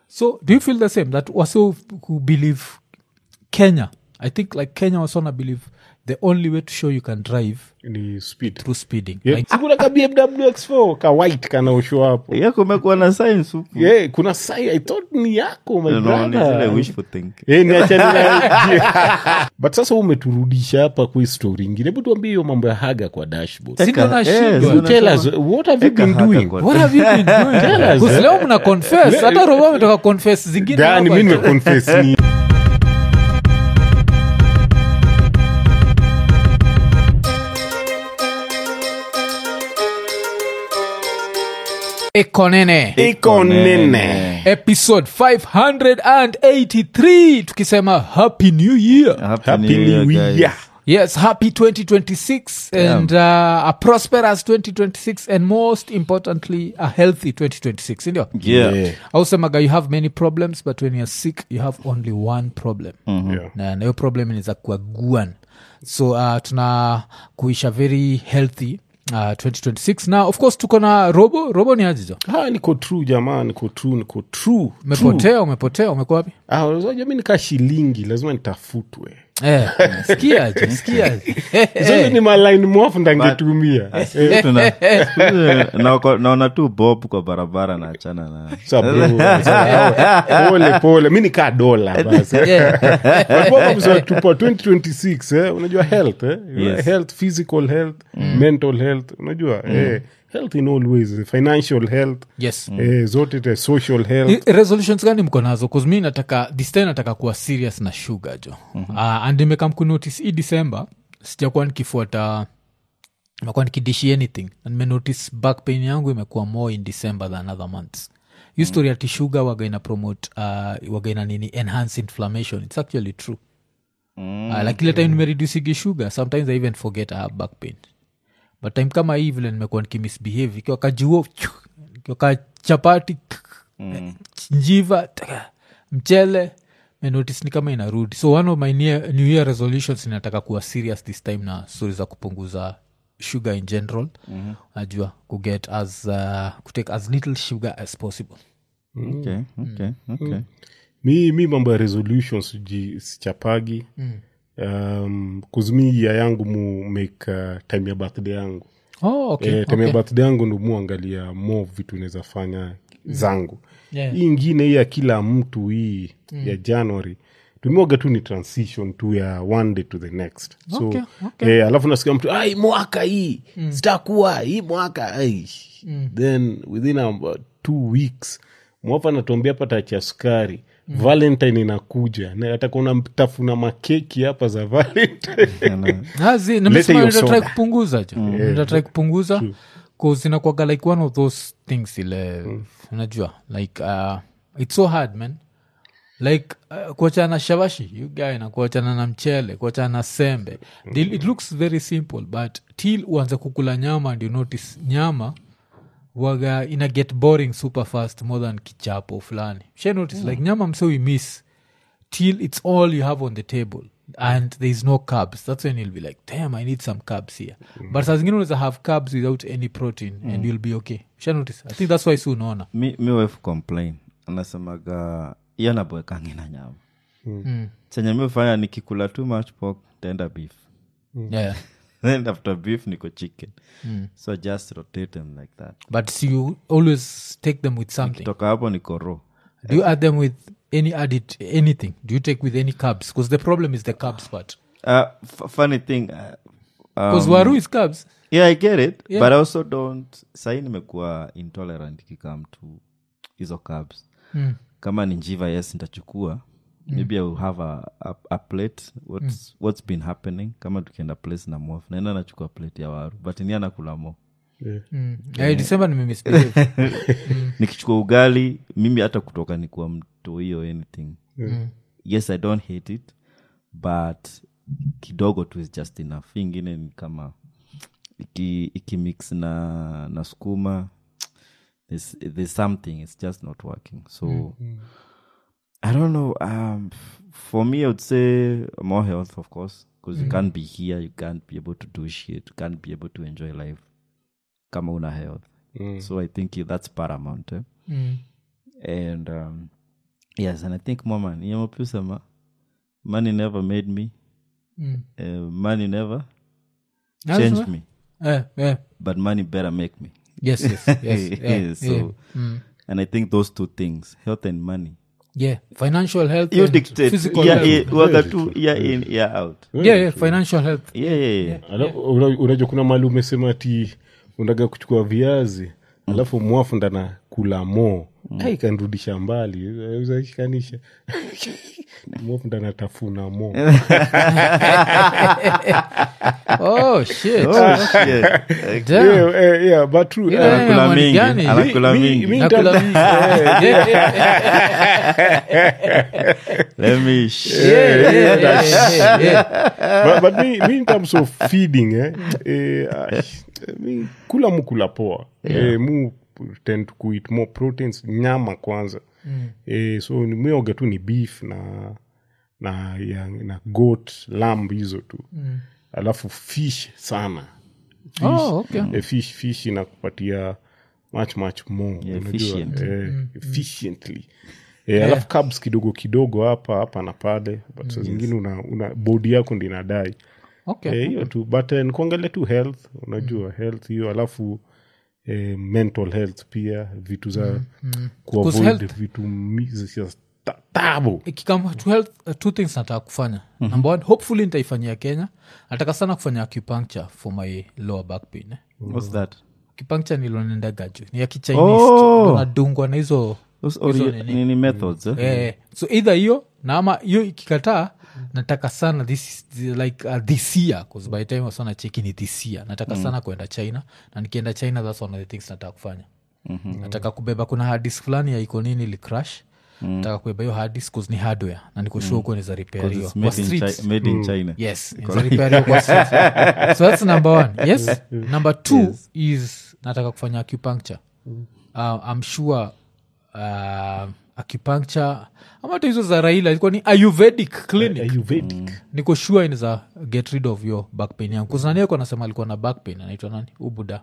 so do you feel the same that waso who believe kenya i think like kenya wasona believe the only way to show you can drive ni speed through speeding yeah. like, sikuna ka bmw x4 ka white kanaoshwa hapo yeah kumekuwa na science huku yeah, kuna sai i thought ni yako my No, no, ni zile brother wishful thinking. Eh, niachane na- but sasa wewe umeturudisha hapa kwa hii story ingine hebu tuambie hiyo mambo ya haga kwa dashboard Si ndo Eka- nashindwa. eh, si tell us unasema- what have you Eka been haga doing kwa- what have you been doing Tell us, 'Cause eh. leo mna confess hata robo ametoka confess zingine gani hapa mi tu. nimeconfess ni ekonene iko nene episode 583 tukisema happy new year Happy happy New Year, new guys. year yes happy 2026 and uh, a prosperous 2026 and most importantly a healthy 2026 sindio Yeah. Yeah. ausemaga you have many problems but when you're sick you have only one problem Yeah. na na hiyo problem inaweza kuwa guan so uh, tuna kuisha very healthy uh, 2026 na of course tuko na robo robo ni ajizo Ah, niko true jamaa niko true niko true umepotea umepotea umekuwa wapi Ah, unajua mi nikaa shilingi lazima nitafutwe eh, sikiaje sikiaje zote ni malaini mwafu ndangetumia Eh, Tuna- na wako- naona tu bob kwa barabara na achana na sa bro, sa- pole pole mi nikaa dola basi tupa 2026 eh, unajua health eh? Yes. health physical health mental health unajua eh, health in all ways financial health yes eh, zote te social health I- resolutions gani mko nazo bcause mi nataka this time nataka kuwa serious na sugar jo mm-hmm. uh, and imekam kunotice hii december sijakuwa nikifuata imekuwa nikidishi anything na nimenotice back pain yangu imekuwa more in december than other months hii story ati sugar waga ina promote uh, waga ina nini enhance inflammation it's actually true mm. uh, like ile time nimereducigi sugar sometimes i even forget i have back pain but time kama hii vile nimekuwa nikimisbehave ikiwa kajuo ikiwa ka chapati mm. njiva taka, mchele menotice ni kama inarudi so one of my near, new year resolutions inataka kuwa serious this time na stori za kupunguza sugar in general mm-hmm. najua kuget as uh, kutake as little sugar as possible Okay, okay, okay. mi, mi mambo ya resolutions ji- sichapagi um, kuzumi ya yangu mu make uh, time ya birthday yangu oh, okay, eh, time okay. ya birthday yangu ndo muangalia mo vitu naweza fanya zangu Yeah. hii ingine hii ya kila mtu hii ya january tumeoga tu ni transition tu ya one day to the next so Okay, okay. Eh, alafu nasikia mtu ai mwaka hii mm. sitakuwa hii mwaka ai then within about two weeks mwafa anatuambia hapa tacha sukari valentine inakuja na atakuwa unamtafuna makeki hapa za valentine Hazi, Lete nimesema hiyo nitatrai soda. kupunguza jo nitatrai kupunguza inakuaga like one of those things ile unajua like uh, its so hard man like uh, kuachana na shabashi you guy na kuachana na mchele kuachana na sembe Dil- it looks very simple but till uanze kukula nyama and you notice nyama waga ina get boring super fast more than kichapo fulani she notice like nyama mse we miss till it's all you have on the table and there's no carbs that's when you'll be like damn i need some carbs here but saa zingine unaweza have carbs without any protein and you'll be okay Usha notice i think that's why si unaona mi, mi wife complain anasemaga iyo naboekangi na nyama Mm. chenye mi ufanya nikikula too much pork taenda beef yeah then after beef niko chicken so just rotate them like that but so you always take them with something toka hapo niko raw do you add them with any added anything do you take with any carbs because the problem is the carbs part uh, f- funny thing uh, because um, waru is carbs yeah i get it Yeah. but i also don't sahii nimekuwa intolerant ikikam to hizo carbs Mm. kama ni njiva yes ntachukua maybe i will have a, a, a plate what's, what's been happening kama tukienda place na mof naenda nachukua plate ya waru but ni anakula mo mm. yeah, december nimemisbehave nikichukua ugali mimi hata kutoka nikuwa mto hiyo anything yes i don't hate it but kidogo tu is just enough Hii ingine ni kama iki, ikimix na na skuma there's, there's something it's just not working so i don't know um, f- for me i would say more health of course because you can't be here you can't be able to do shit you can't be able to enjoy life kama una health so i think that's paramount eh? mm. and um, yes and i think more money yamapusama money never made me Mm. uh, money never Lazima- changed me Eh, eh. but money better make me yes yes yes yeah, so yeah. Mm. and i think those two things health and money yeah financial health you and dictate physical yeah, health. yeah, waga tu year in year out yeah, yeah financial health yeah yeah yeah Ala- una- unajua kuna mali umesema ti unataka kuchukua viazi alafu mwafu ndana kula mo mm. ikanrudisha mbali uzashikanisha mwafu ndana tafuna mo oh shit oh shit Okay. Damn. yeah, yeah, yeah, but true. Yeah, Uh, Anakula money mingi, gani? anakula Mi- mingi. mi- Nakula nita- mingi. Yeah, yeah, yeah, let me sh- yeah, yeah, yeah, yeah. but, but me, me in terms of feeding eh, eh, ah, mi kula mu kula poa eh, mu tend to kuit more proteins nyama kwanza mm. eh, so ni- mi oga tu ni beef na na ya, na goat lamb hizo tu mm. alafu fish sana fish, Oh, okay. eh, fish fish inakupatia much much more Yeah, unajua, efficient. eh, efficiently Eh, alafu carbs kidogo kidogo hapa hapa na pale but saa zingine una, una bodi yako ndi inadai Okay. Eh, hiyo tu but eh, nikuangalia tu health unajua health hiyo alafu eh, mental health pia vitu za kuavoid health- vitu mi- za ta- tabu ikikama to health uh, two things nataka kufanya number one hopefully nitaifanyia kenya nataka sana kufanya acupuncture for my lower back pain eh. what's that acupuncture nilonenda gaju ni ya kichinese Oh. ndo nadungwa na hizo those Hizo ori- nini? nini methods eh? eh, so either hiyo na ama hiyo ikikataa nataka sana this is the- like uh, this year cause by the time wasana cheki ni this year nataka sana kuenda china na nikienda china that's one of the things nataka kufanya mm-hmm. nataka kubeba kuna hardis fulani ya iko nini ilicrash mm. nataka kubeba hiyo hardis cause ni hardware na nikushua huko niza repair 'Cause hiyo it's kwa made in, streets Chi- made in china yes niza repair hiyo kwa streets so that's number one yes number two is nataka kufanya acupuncture uh, i'm sure uh, acupuncture ama hata hizo za raila ilikuwa ni ayurvedic clinic ayurvedic niko sure inaweza get rid of your back pain yangu kuznaniako anasema alikuwa na back pain anaitwa nani ubuda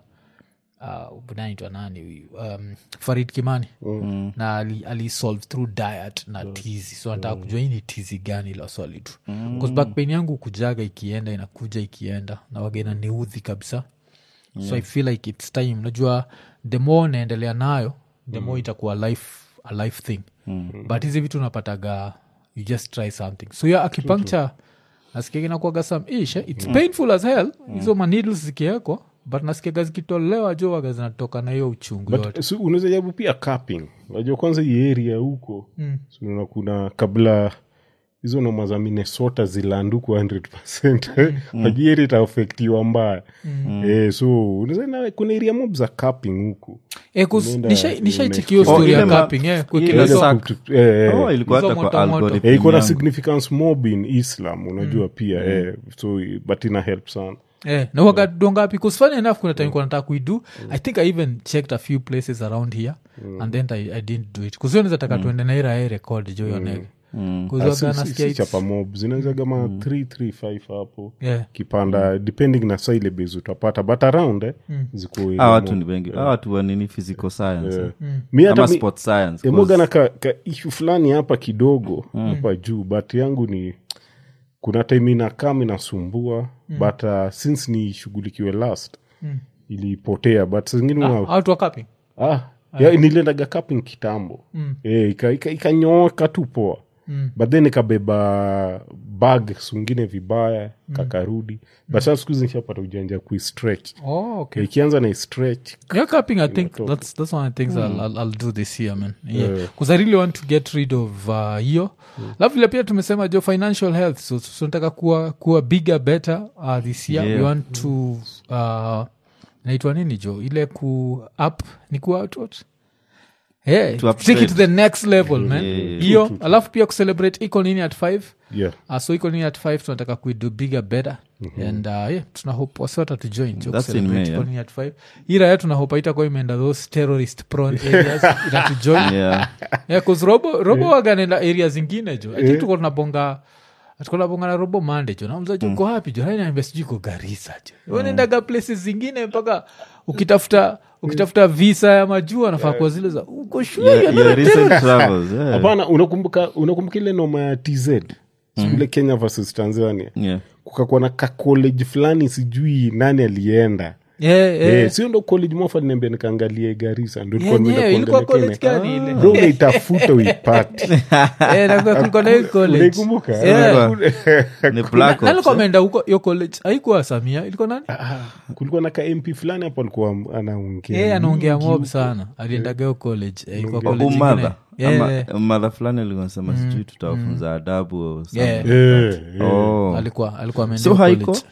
uh, ubuda anaitwa nani huyu um, farid kimani mm. na ali, ali solve through diet na tizi so nataka kujua hii ni tizi gani la swali tu mm. back pain yangu kujaga ikienda inakuja ikienda na wagena niudhi kabisa so i feel like its time najua the more naendelea nayo the more itakuwa life a life thing but hizi vitu unapataga you just try something so ya acupuncture nasikiaga inakuaga some ish eh? its painful as hell hizo maneedles zikiekwa but nasikiaga zikitolewa jo waga zinatoka na hiyo uchungu yote but so, unaweza jabu pia capping unajua kwanza hii area huko mm. so, unaona kuna kabla hizo noma za minnesota zilanduku 100 najua area itaafektiwa mbaya eh, so unaweza na- kuna area mob za capping huku Eh, 'cause Unaenda- nishai- nishaichekio Oh, story ya ile ma- capping eh, ile kuekelea sa- hizo- Sack. Eh, eh. oh ilikuwa Hizo hata kwa moto moto. algorithm Eh, iko na yangu. significance mob in islam unajua pia eh, so but ina help sana Eh, na waga dongapi bcause funny enough kuna time nataka kuidu i think i even checked a few places around here and then I, i didn't do it kuzio taka tuende na irae record jo yonege Ah, si- si- si chapa mob zinaweza kama 335 hapo kipanda depending na syllabus utapata but around eh, ziko area Hawa watu mob. ni wengi hawa watu wa nini physical science eh? mi hata ama mi- sport science emoga na 'cause- ka, ka ishu fulani hapa kidogo hapa juu but yangu ni kuna time inakam inasumbua but uh, since nishughulikiwe last ilipotea but saa zingine una- out wa capping ah, ya, niliendaga kaping kitambo mm. e, ikanyooka ika, ikanyooka tu poa mm. but then ikabeba bag sungine vibaya mm. kakarudi but sasa siku hizi nishapata ujanja kuistretch oh, okay. ikianza na istretch yeah capping i think that's, that's one of the things I'll, I'll, I'll do this year man yeah because i really want to get rid of uh, hiyo alafu vile pia tumesema jo financial health so, so nataka kuwa, kuwa bigger better uh, this year Yeah. we want to uh, naitwa nini jo ile ku up ni ku out what Hey, To take it to upgrade. the next level man yeah, hiyo alafu pia kucelebrate iko nini at five yeah uh, so iko nini at five tunataka kuido bigger better and uh, yeah tuna hope wasiwata tujoin jo That's in kucelebrate May, iko yeah. nini at five ira ya tuna hope itakuwa imeenda those terrorist prone areas itatujoin yeah yeah, 'cause robo, robo waganenda area zingine jo i think tuko tunabonga atukolabongana robo mande jo namza jo uko hapi jo hainaambia sijui iko garisa jo unaendaga places zingine mpaka ukitafuta ukitafuta visa ya majuu anafaa kuwa zile za uko shule Your- your recent travels, yeah. hapana unakumbuka unakumbuka ile noma ya tz sikule kenya versus tanzania Yeah. kukakuwa na kacollege fulani sijui nani alienda yeah, yeah. Eh, sio ndo college mofa niambia nikaangalie garisa ndo nilikuwa Yenyewe, nimeenda ilikuwa kuangalia college Kenya. gani ile? Bro, unaitafuta uipate Eh, na kulikuwa na hiyo college. unaikumbuka Yeah. Ni Black Nani Ops, alikuwa eh? ameenda huko hiyo college haikuwa samia ilikuwa nani Ah, kulikuwa na ka mp fulani hapo alikuwa anaongea yeye anaongea mob sana aliendaga hiyo college eh, ilikuwa college ingine. umadha Yeah, yeah. madha fulani alikuwa nasema sijui tutawafunza adabu or something. Yeah. Eh, eh. Oh. alikuwa alikuwa ameenda So hiyo haiko? college.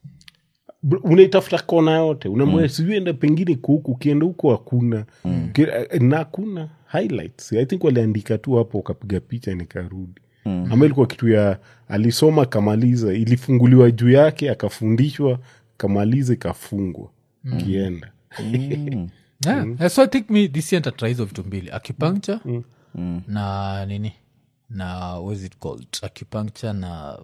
Bro, unaitafuta kona yote unamwea sijui enda pengine kuhuku ukienda huko hakuna Uki- eh, na hakuna highlights i think waliandika tu hapo ukapiga picha nikarudi ama ilikuwa kitu ya alisoma kamaliza ilifunguliwa juu yake akafundishwa kamaliza ikafungwa kienda Yeah. Eh, so i think me this year ntatry hizo vitu mbili acupuncture na nini na what is it called acupuncture na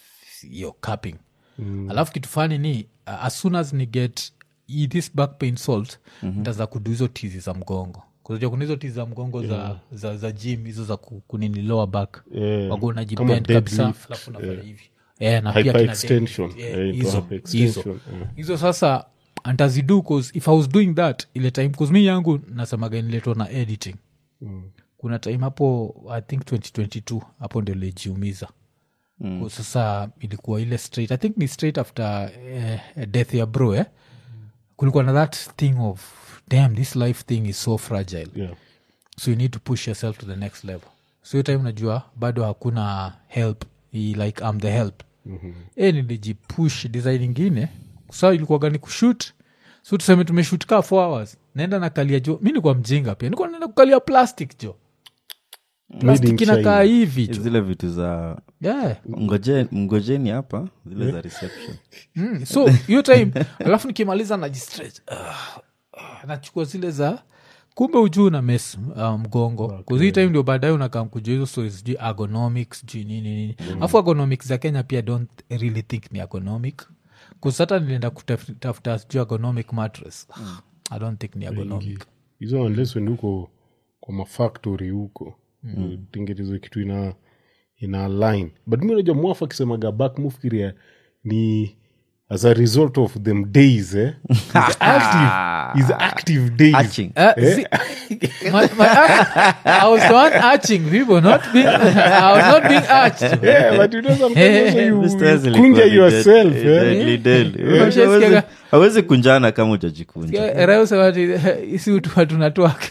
yo capping alafu kitu fani ni uh, as soon as ni get i- this back pain salt ntaza kudu hizo tizi za mgongo kuzajua kuna hizo tizi za mgongo za, za, za gym hizo za ku- kunini lower back Yeah. wago Kama unajibend kabisa deadlift, alafu unafanya hivi Eh, na pia kina Hyperextension. deadlift, yeah, Eh, ito hizo, hyperextension, hizo. yeah. hizo sasa antazidu cause if i was doing that ile time cause mi yangu nasemaga niletwa na editing kuna time hapo i think 2022 hapo ndio lijiumiza mm. sasa ilikuwa ile straight i think ni straight after eh, death ya bro eh? kulikuwa na that thing of damn this life thing is so fragile Yeah. so you need to push yourself to the next level so hiyo time najua bado hakuna help i- like I'm the help mm-hmm. e nilijipush design ingine sa ilikuwaga ni kushut so tuseme tumeshut kaa four hours naenda nakalia jo mi nikuwa mjinga pia nikuwa naenda kukalia plastic jo plastic in inakaa China. hivi jo zile vitu za yeah. ngoje- mngojeni hapa zile za reception mm. so hiyo time alafu nikimaliza najistretch uh, nachukua zile za kumbe ujuu na mes uh, mgongo okay. hii time ndio baadaye unakam kujua hizo stories sijui ergonomics sijui nini nini alafu ergonomics za kenya pia don't really think ni ergonomic kusata nilienda kutafuta sijui ergonomic mattress i don't think ni ergonomic hizo unless when huko kwa mafactory huko tengenezwe kitu ina ina line but mi unajua mwafu akisemaga back mufikiria ni as a result of them days eh? He's active, he's active days Hatching. Uh, see, my, my, I was the one arching people, not being. I was not being arched. yeah, but you know sometimes also you, Mr. Ezra you kunja ilikuwa ni yourself dead- eh? deadly dead. Umeshasikia Hawezi- ga- hawezi kunjana kama ujajikunja isi hatunatwak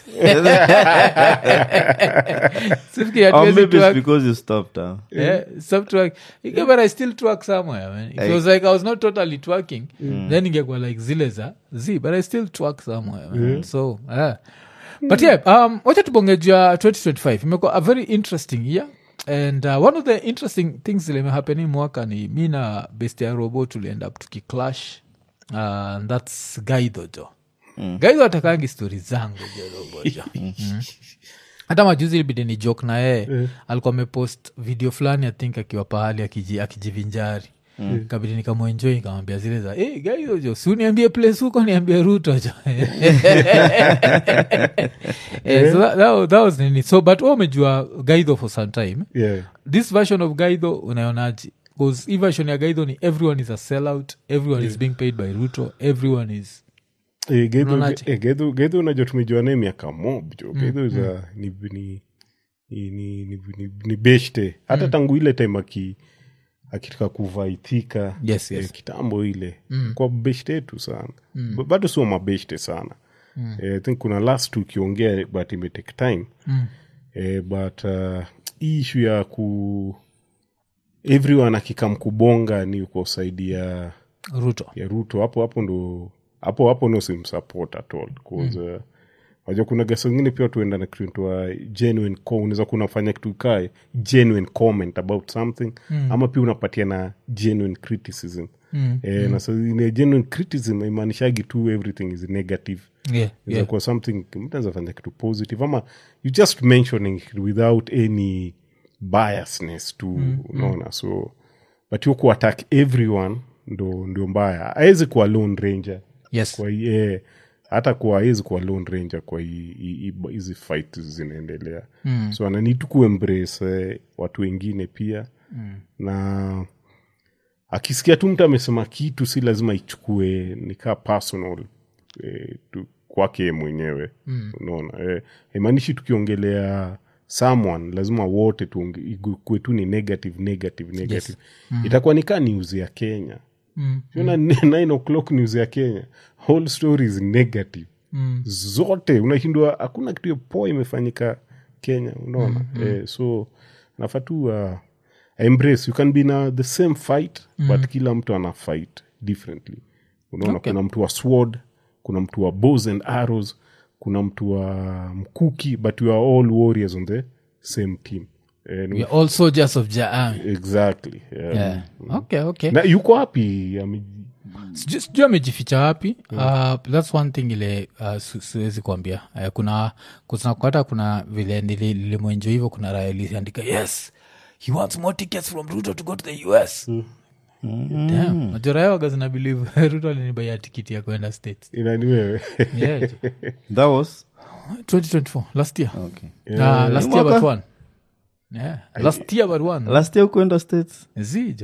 Or maybe it's because you stopped huh? Yeah, stop twerk. Okay, but I still twerk somewhere, man. If it was like I was not totally twerking, then ingekuwa like zile za z, but I still twerk somewhere, man. So, yeah. But yeah, um, wacha tubongejua 2025 imekuwa a very interesting year and uh, one of the interesting things zilimehapeni mwaka ni mi na best ya robo tuliend up tukiclash uh, and thats gaidho jo mm. gaidho atakangi stori zangu jo robo jo mm hata majuzi ilibidi ni jok na yeye alikuwa amepost video fulani i think akiwa pahali akiji- akijivinjari mm. kabidi nikamwenjoi nikamwambia zile za hey, gaizo jo si uniambie place huko niambie ruto jo Eh, so that, that, was- that was nini so but wewe umejua gaidho for some time yeah. this version of gaidho unaonaji bcause hii version ya gaidho ni everyone is a sellout everyone is being paid by ruto everyone is Eh, Gedho- Unaonaje? eh, Gedho- gedho unajua tumejua naye miaka mob jo gedho is a- ni, ni, ni, ni, ni, ni, ni beshte hata tangu ile time aki akitaka kuvaitika Yes, yes. eh, kitambo ile kwa beshte yetu sana B- bado sio mabeshte sana eh, I think kuna last ukiongea but imetake time eh, but uh, hii ishu ya ku everyone akikam kubonga ni kwa saidi ya ruto ya ruto hapo hapo ndo hapo hapo no simsupport at all cause uh, wajua kuna gasa ingine pia tuenda na kitu inaitwa genuine co- unaweza kuwa unafanya kitu kae genuine comment about something ama pia unapatia na genuine criticism Mm, eh, na sa ine genuine criticism imaanishagi tu everything is negative yeah, yeah. yeah. kwa something mtu anaweza fanya kitu positive ama you just mentioning it without any biasness tu unaona so but hiyo kuattack everyone ndo ndio mbaya awezi kuwa lone ranger yes kwa hii- eh, hata kuwa awezi kuwa lone ranger kwa hii- hii- hii- hizi fight zinaendelea mm. so anani tu kuembrace eh, watu wengine pia mm. na akisikia tu mtu amesema kitu si lazima ichukue nikaa personal eh, tu, kwake yeye mwenyewe mm. unaona eh, imaanishi tukiongelea someone lazima wote tukuwe tu ni negative negative negative yes. mm. itakuwa nikaa news ya kenya Mm. Unaona nine o'clock news ya kenya whole story is negative Mm. zote unashindwa hakuna kitu ya poa imefanyika kenya unaona mm-hmm. eh, so nafaa tu uh, embrace you can be na the same fight mm. but kila mtu ana fight differently unaona Okay. kuna mtu wa sword kuna mtu wa bows and arrows kuna mtu wa mkuki but we are all warriors on the same team eh, we are all soldiers of jaa exactly yeah. yeah. okay okay na yuko wapi Ame- Siju- sijui amejificha wapi uh, thats one thing ile uh, si- siwezi kuambia uh, kuna kuna hata kuna vile nili- nilimwenjo hivyo kuna raya iliandika yes he wants more tickets from ruto to go to the us Damn, majoraya waga zina believe ruto alinibaia tikiti ya kwenda states inani wewe yeah. that was 2024 last year okay uh, last year Mwaka? but one yeah. last year but one last year ukuenda states zijo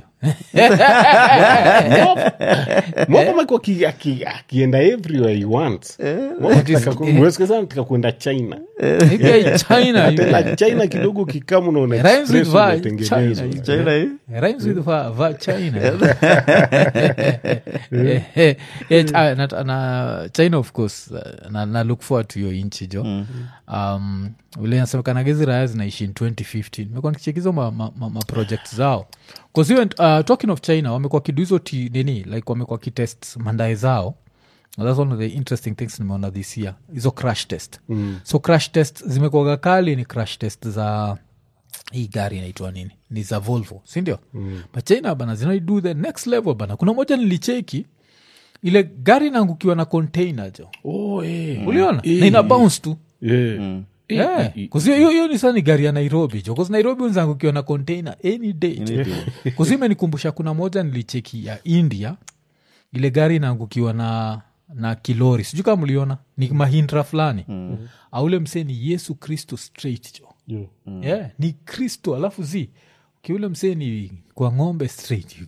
mwaka amekuwa aki- aki- akienda everywhere he wants mweskeza kuenda china Ika china you tena china kidogo kikamu naona Rhymes with express va- umetengenezwa. China. china hii rhymes with va, va china Eh, eh, eh, Chi- na, na china of course uh, na, na look forward to hiyo inchi jo um, vile nasemekanaga hizi raya zinaishi in 2015 mekuwa nikichekizo ma, ma, ma, ma project zao bcause even, uh, talking of china wamekuwa kidu hizo ti nini like wamekuwa kitest mandae zao thats one of the interesting things nimeona this year hizo crash test mm. so crash test zimekuaga kali ni crash test za hii gari inaitwa nini ni za volvo sindio mm. but china bana zinaido the next level bana kuna moja nilicheki ile gari inaangukiwa na container jo Oh, eh. uliona na ina bounce tu Yeah. Yeah. 'Cause hiyo- hiyo hiyo ni saa ni gari ya nairobi jo 'Cause nairobi unzaangukiwa na container any day jo. 'Cause hiyo imenikumbusha kuna moja nilicheki ya india ile gari inaangukiwa na na kilori sijui kama mliona ni mahindra fulani mm. aule msee ni yesu kristo straight jo Yeah. yeah, ni kristo alafu zi kiule msee ni kwa ng'ombe straight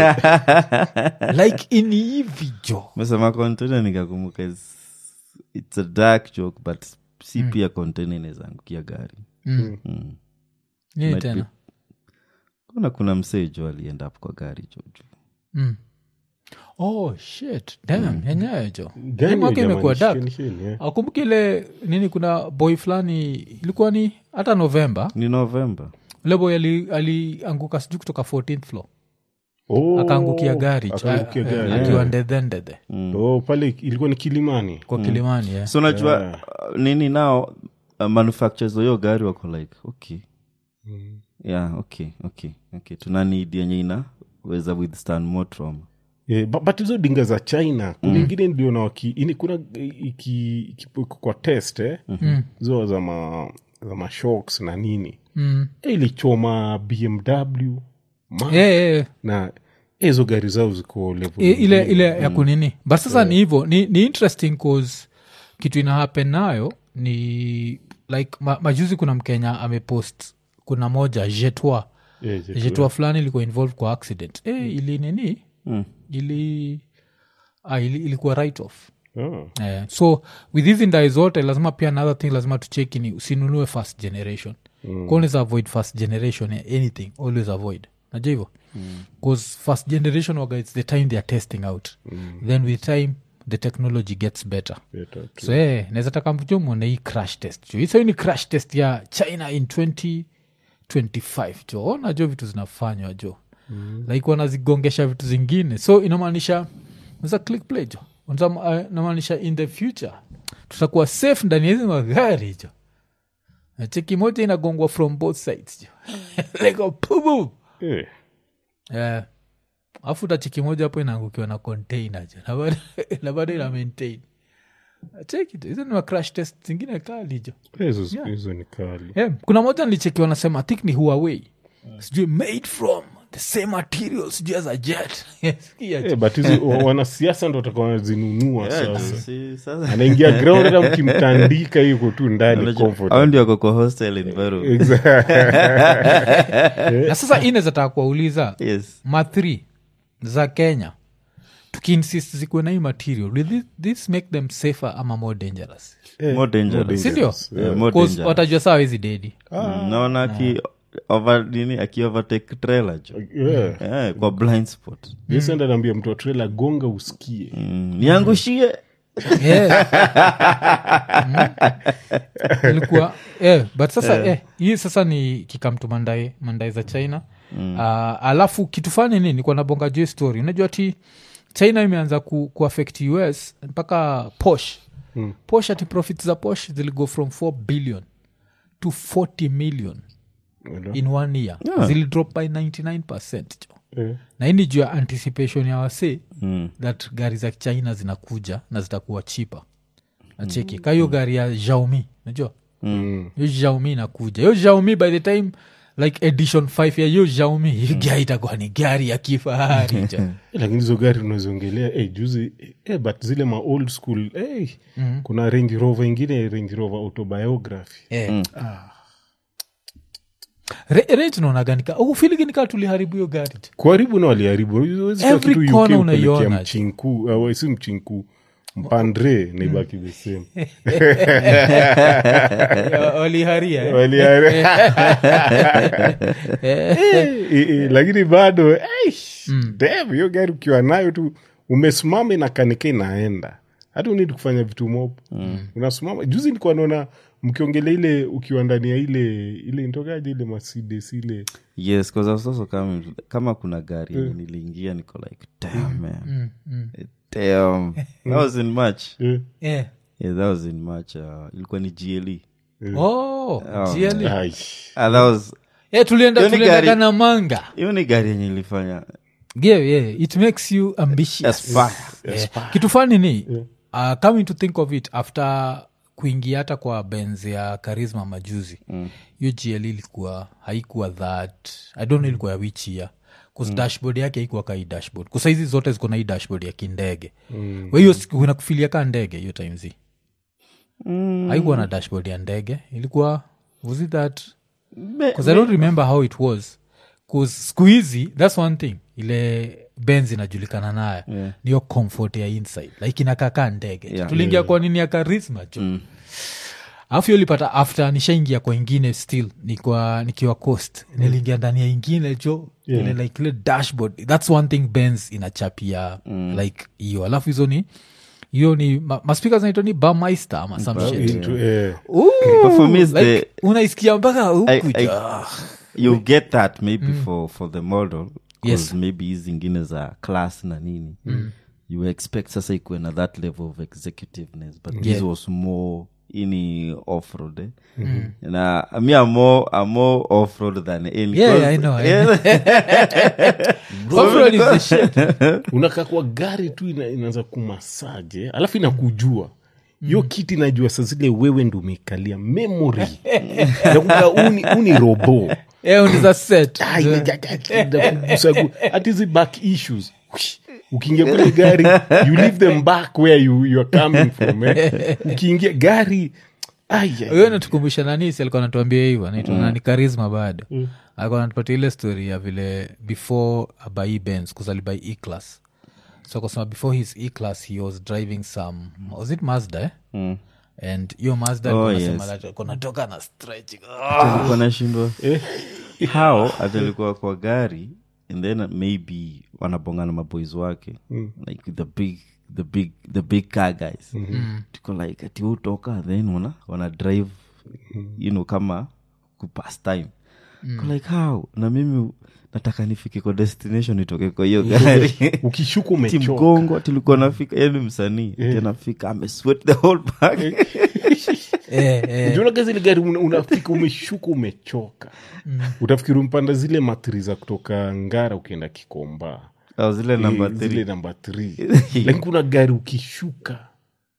like ini hivi jo mesema container nikakumbuka is- it's a dark joke but si pia container inawezaangukia gari mm. Mm. nini Might tena kuna kuna msee jo alienda hapo kwa gari jo jo. mm. oh shit dam yenyewe jo Gani Hii mwaka jamani? imekuwa dark Sheni, sheni, yeah. akumbuki ile nini kuna boy fulani ilikuwa ni hata novemba ni november ule boy ali- alianguka sijui kutoka 14th floor Oh, akaangukia gari jo, akaangukia eh, gari, eh, akiwa ndedhendede Oh, pale ilikuwa ni kilimani kwa kilimani yeah. so najua uh, nini nao uh, manufacturers wa hiyo gari wako like okay yeah okay okay okay tuna need yenye inaweza withstand more trauma Eh, bu- but hizo dinga za china kuna ingine niliona waki ini kuna iki, iki, kwa test eh? hizo za ma za mashocks na nini mm. Eh, ilichoma bmw ma, yeah, yeah, yeah. na eh, hizo gari zao ziko level I- ile nyingine. ile ya kunini but sasa ni hivyo ni, ni interesting cause kitu ina happen nayo ni like ma, majuzi kuna mkenya amepost kuna moja jetwa Eh, je- jetwa fulani ilikuwa involved kwa accident e, ili nini ili ah, ili, ilikuwa right off oh. Eh, so with hizi ndai zote lazima pia another thing lazima tucheki ni usinunue first generation mm. always avoid first generation eh, anything always avoid najua hivo bcause first generation waga its the time they are testing out mm. then with time the technology gets better better. so eh, naweza taka mjo mwone hii crash test jo hiso ni crash test ya china in 2025 jo ona jo vitu zinafanywa jo mm. like wanazigongesha vitu zingine so inamaanisha unaweza click play jo Unaweza, uh, inamaanisha in the future tutakuwa safe ndani ya hizi magari jo Na cheki moja inagongwa from both sides jo like a pubu Eh, Eh, alafu tachiki moja hapo inaangukiwa na container jo na bado- na bado ina maintain check it hizo ni ma crash test zingine kalijo hizo siku hizo ni kali yeah. kuna moja nilicheki wanasema think ni huawei sijui made from the same material sijui as a jet Sikia Eh, but hizi wa- wanasiasa ndo watakuwa wanazinunua Yeah, sasa si- sasa- anaingia ground hata mkimtandika yuko tu ndani Unajua, comfort. hao ndio wako kwa hostel environment. na sasa ine zataka kuwauliza Yes. ma th za kenya tukiinsist zikuwe na hii material will this, this make them safer ama more dangerous Eh, More dangerous. sindio dangerous. Yeah, more 'Cause dangerous. watajua saa wezi dedi Mm, naona aki over- nini akiovertake trailer jo Yeah. Eh, kwa blind spot Yes, enda naambia mtu wa trailer gonga usikie Mm, niangushie Yeah. Mm. ilikuwa eh, but sasa eh, hii sasa ni kikamtu mandae mandae za china mm. uh, alafu kitu fani nini nikuwa nabonga juu hii story unajua ti china imeanza ku, kuaffect us mpaka posh mm. posh ati profit za posh ziligo from 4 billion to 40 million in one year Yeah. zilidrop by 99 jo Eh, na hii ni juu ya anticipation ya wasee Mm. that gari za china zinakuja na zitakuwa chipa nacheki ka hiyo gari ya xiaomi najua mm. hiyo xiaomi inakuja hiyo xiaomi by the time like edition 5 ya hiyo xiaomi hiyo gari itakuwa ni gari ya kifahari jo Eh, lakini hizo gari unaziongelea eh, juzi eh, but zile ma old school eh, kuna range rover ingine range rover autobiography Eh. Re- range naonaganika ufiliginika tuliharibu hiyo gari jo. kuharibu na waliharibu Huwezi kuwa Every kitu UK corner upelekea unaiona. mchinku uh, si mchinku mpandre naibaki the same Ya, waliharia eh. Walihari- Eh, eh, eh, lakini bado eish, damn, hiyo gari ukiwa nayo tu umesimama inakanika inaenda hata unidi kufanya vitu mopo unasimama juzi nilikuwa naona mkiongelea ile ukiwa ndani ya ile ile ntokaje ile mercedes ile yes 'cause I was also coming to that. kama kuna gari yenye niliingia niko like damn man damn that was in march eh, Eh. yeah, that was in march uh, ilikuwa ni gle Oh, GLE. ai, ah, that was Eh, tulienda Hiyo ni tuliendaga gari- na manga hiyo ni gari yenye ilifanya yeah, yeah. it makes you ambitious Aspire. yeah. kitu fani ni uh, coming to think of it after kuingia hata kwa benz ya karisma majuzi hiyo gl ilikuwa haikuwa that i don't know ilikuwa ya which year bcause dashboard yake haikuwa ka hii dashboard kusa hizi zote ziko na hii dashboard ya kindege mm. hiyo unakufilia ka ndege hiyo times mm. haikuwa na dashboard ya ndege ilikuwa was it that bcause i don't remember how it was bcause siku hizi thats one thing ile benz inajulikana nayo Yeah. niyo comfort ya inside like inakaka ndege Yeah. tuliingia kwa nini ya karisma jo alafu hiyo lipata after nishaingia kwa ingine still nikwa nikiwa coast niliingia ndani ya ingine jo ile like ile dashboard thats one thing benz inachapia like hiyo alafu hizo ni hiyo ni ma- maspika zinaitwa ni bameister ama some shit into, eh, Ooh, But for me, it's like, the- unaisikia mpaka I- huku I- jo. you get that maybe for, for the model 'cause Yes. maybe hizi zingine za class na nini you expect sasa ikuwe na that level of executiveness but this Yeah. was more ini offroad eh? na mi am more, I'm more offroad than any Yeah, cause- I know, I Yeah. Off-road is the shit. unakaa kwa gari tu ina, inaanza kumasaje alafu inakujua hiyo kiti inajua saa zile wewe ndo umekalia memory nakuga uni, uni robo Eh, unaweza set. Ah, ile ga- ga- ga- inakugusa gu- hata hizi back issues Whoosh. ukiingia kwenye gari you leave them back where you, you are coming from eh. ukiingia gari ai, ai, huyo natukumbusha nani si alikuwa natuambia hivyo naitwa nani karisma bado alikuwa natupatia ile story ya vile before abai bens kuzalibai e class so kusema before his e class he was driving some was it mazda eh? Mm. and hiyo mazda Oh, alikuwa yes. anasema that kunatoka na stretching Alikuwa nashindwa how atalikuwa kwa gari and then maybe wanabongana maboys wake like the big the big the big car guys tuko like ati utoka then wana, wana drive you know kama kupass time Ko like how na mimi nataka nifike kwa destination nitoke kwa hiyo gari ukishuka ti umechoka mgongo tilikuwa nafika yani msanii tinafika ameswet the whole back eh, eh. unaga zile gari una- unafika umeshuka umechoka utafikiri umpanda zile matri za kutoka ngara ukienda kikomba Au zile namba Eh, zile three namba 3 lakini kuna gari ukishuka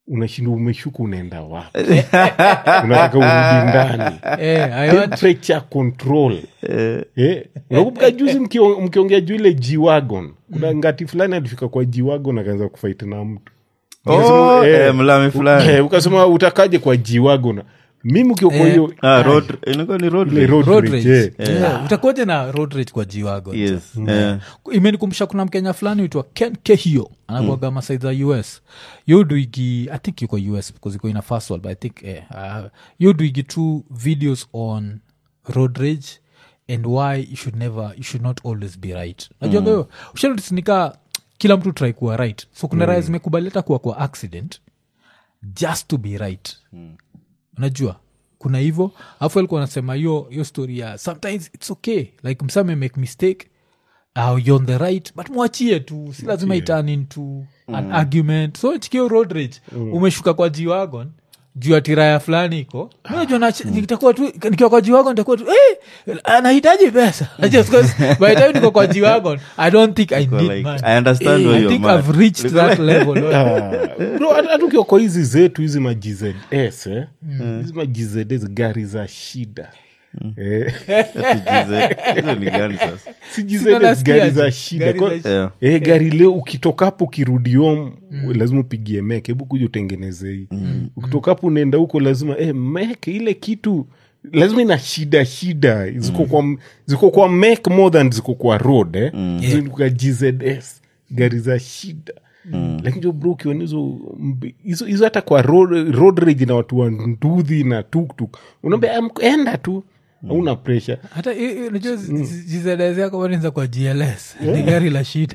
unashinda umeshuka unaenda wapi unataka urudi ndani Eh, I want- temperature control Eh, unakumbuka juzi mkio- mkiongea juu ile jiwagon kuna ngati fulani alifika kwa jiwagon akaanza kufaiti na mtu Oh, Ukasema, eh, eh, mlami fulani eh, ukasema utakaje kwa jiwagon mimi ukiwa kwa Eh. hiyo Ah, road- inakuwa ni road ile rage. road road rage, rage. eh. Yeah, utakuwaje na road rage kwa jiwago Yes, eh. imenikumbusha kuna mkenya fulani uitwa ken kehio anakuaga masai za us yoduigi i think yuko us because iko ina first world but i think eh, uh, yoduigi two videos on road rage and why you should never you should not always be right najua mm. ushanotisnika kila mtu try kuwa right so kuna mm. raya zimekubali hata kuwa kwa accident just to be right unajua kuna hivyo alafu alikuwa anasema hiyo hiyo story ya sometimes its okay like msame make mistake uh, you're on the right but mwachie tu si lazima iturn into an argument so chikio road rage umeshuka kwa jiwagon juu ya tiraya fulani iko najua nach- nitakuwa tu nikiwa kwa jiwagon nitakuwa tu hey, anahitaji pesa Just 'cause by the time niko kwa jiwagon i don't think i Kwa need like, money. I understand Eh, where I you're think mad. I've reached that level Ah, bro, hata hata ukiwa kwa hizi zetu hizi majzs eh? hizi majzs gari za shida Eh, Hizo ni gani sasa si GZS, Sina nasikia gari aje. za shida Gari Kwa- za Yeah. Eh, gari leo ukitoka hapo ukirudi home lazima upigie mek hebu kuja utengeneze hii ukitoka hapo unaenda huko lazima eh, mek ile kitu lazima ina shida shida ziko kwa ziko kwa mek more than ziko kwa road eh? Ziko kwa gzs gari za shida lakini jo bro ukiona hizo mbi- hizo hizo hata kwa road, road rage na watu wa ndudhi na tuktuk unaambia "Am- enda tu hauna pressure hata i- i- unajua jizedezi yako wanaanza kwa gls ni gari la shida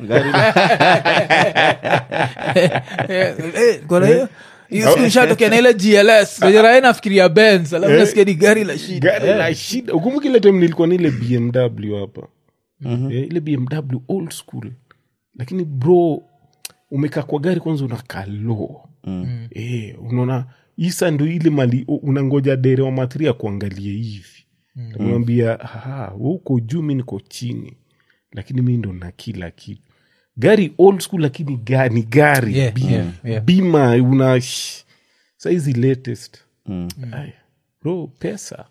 Eh, eh, kuna hiyo hiyo siku ishatokea na ile gls rae nafikiria bens alafu nasikia ni gari la shida gari la shida ukumbuka ile time nilikuwa na ile bmw hapa eh, ile bmw old school lakini bro umekaa kwa gari kwanza unakaa low mm. eh, unaona isa ndo ile mali u- unangoja dere wa matria kuangalie hivi namwambia uko juu mi niko chini lakini mi ndo na kila kitu gari old school lakini ga, ni gari Yeah, bima, yeah, yeah. bima una sh- saizi latest Aya, bro pesa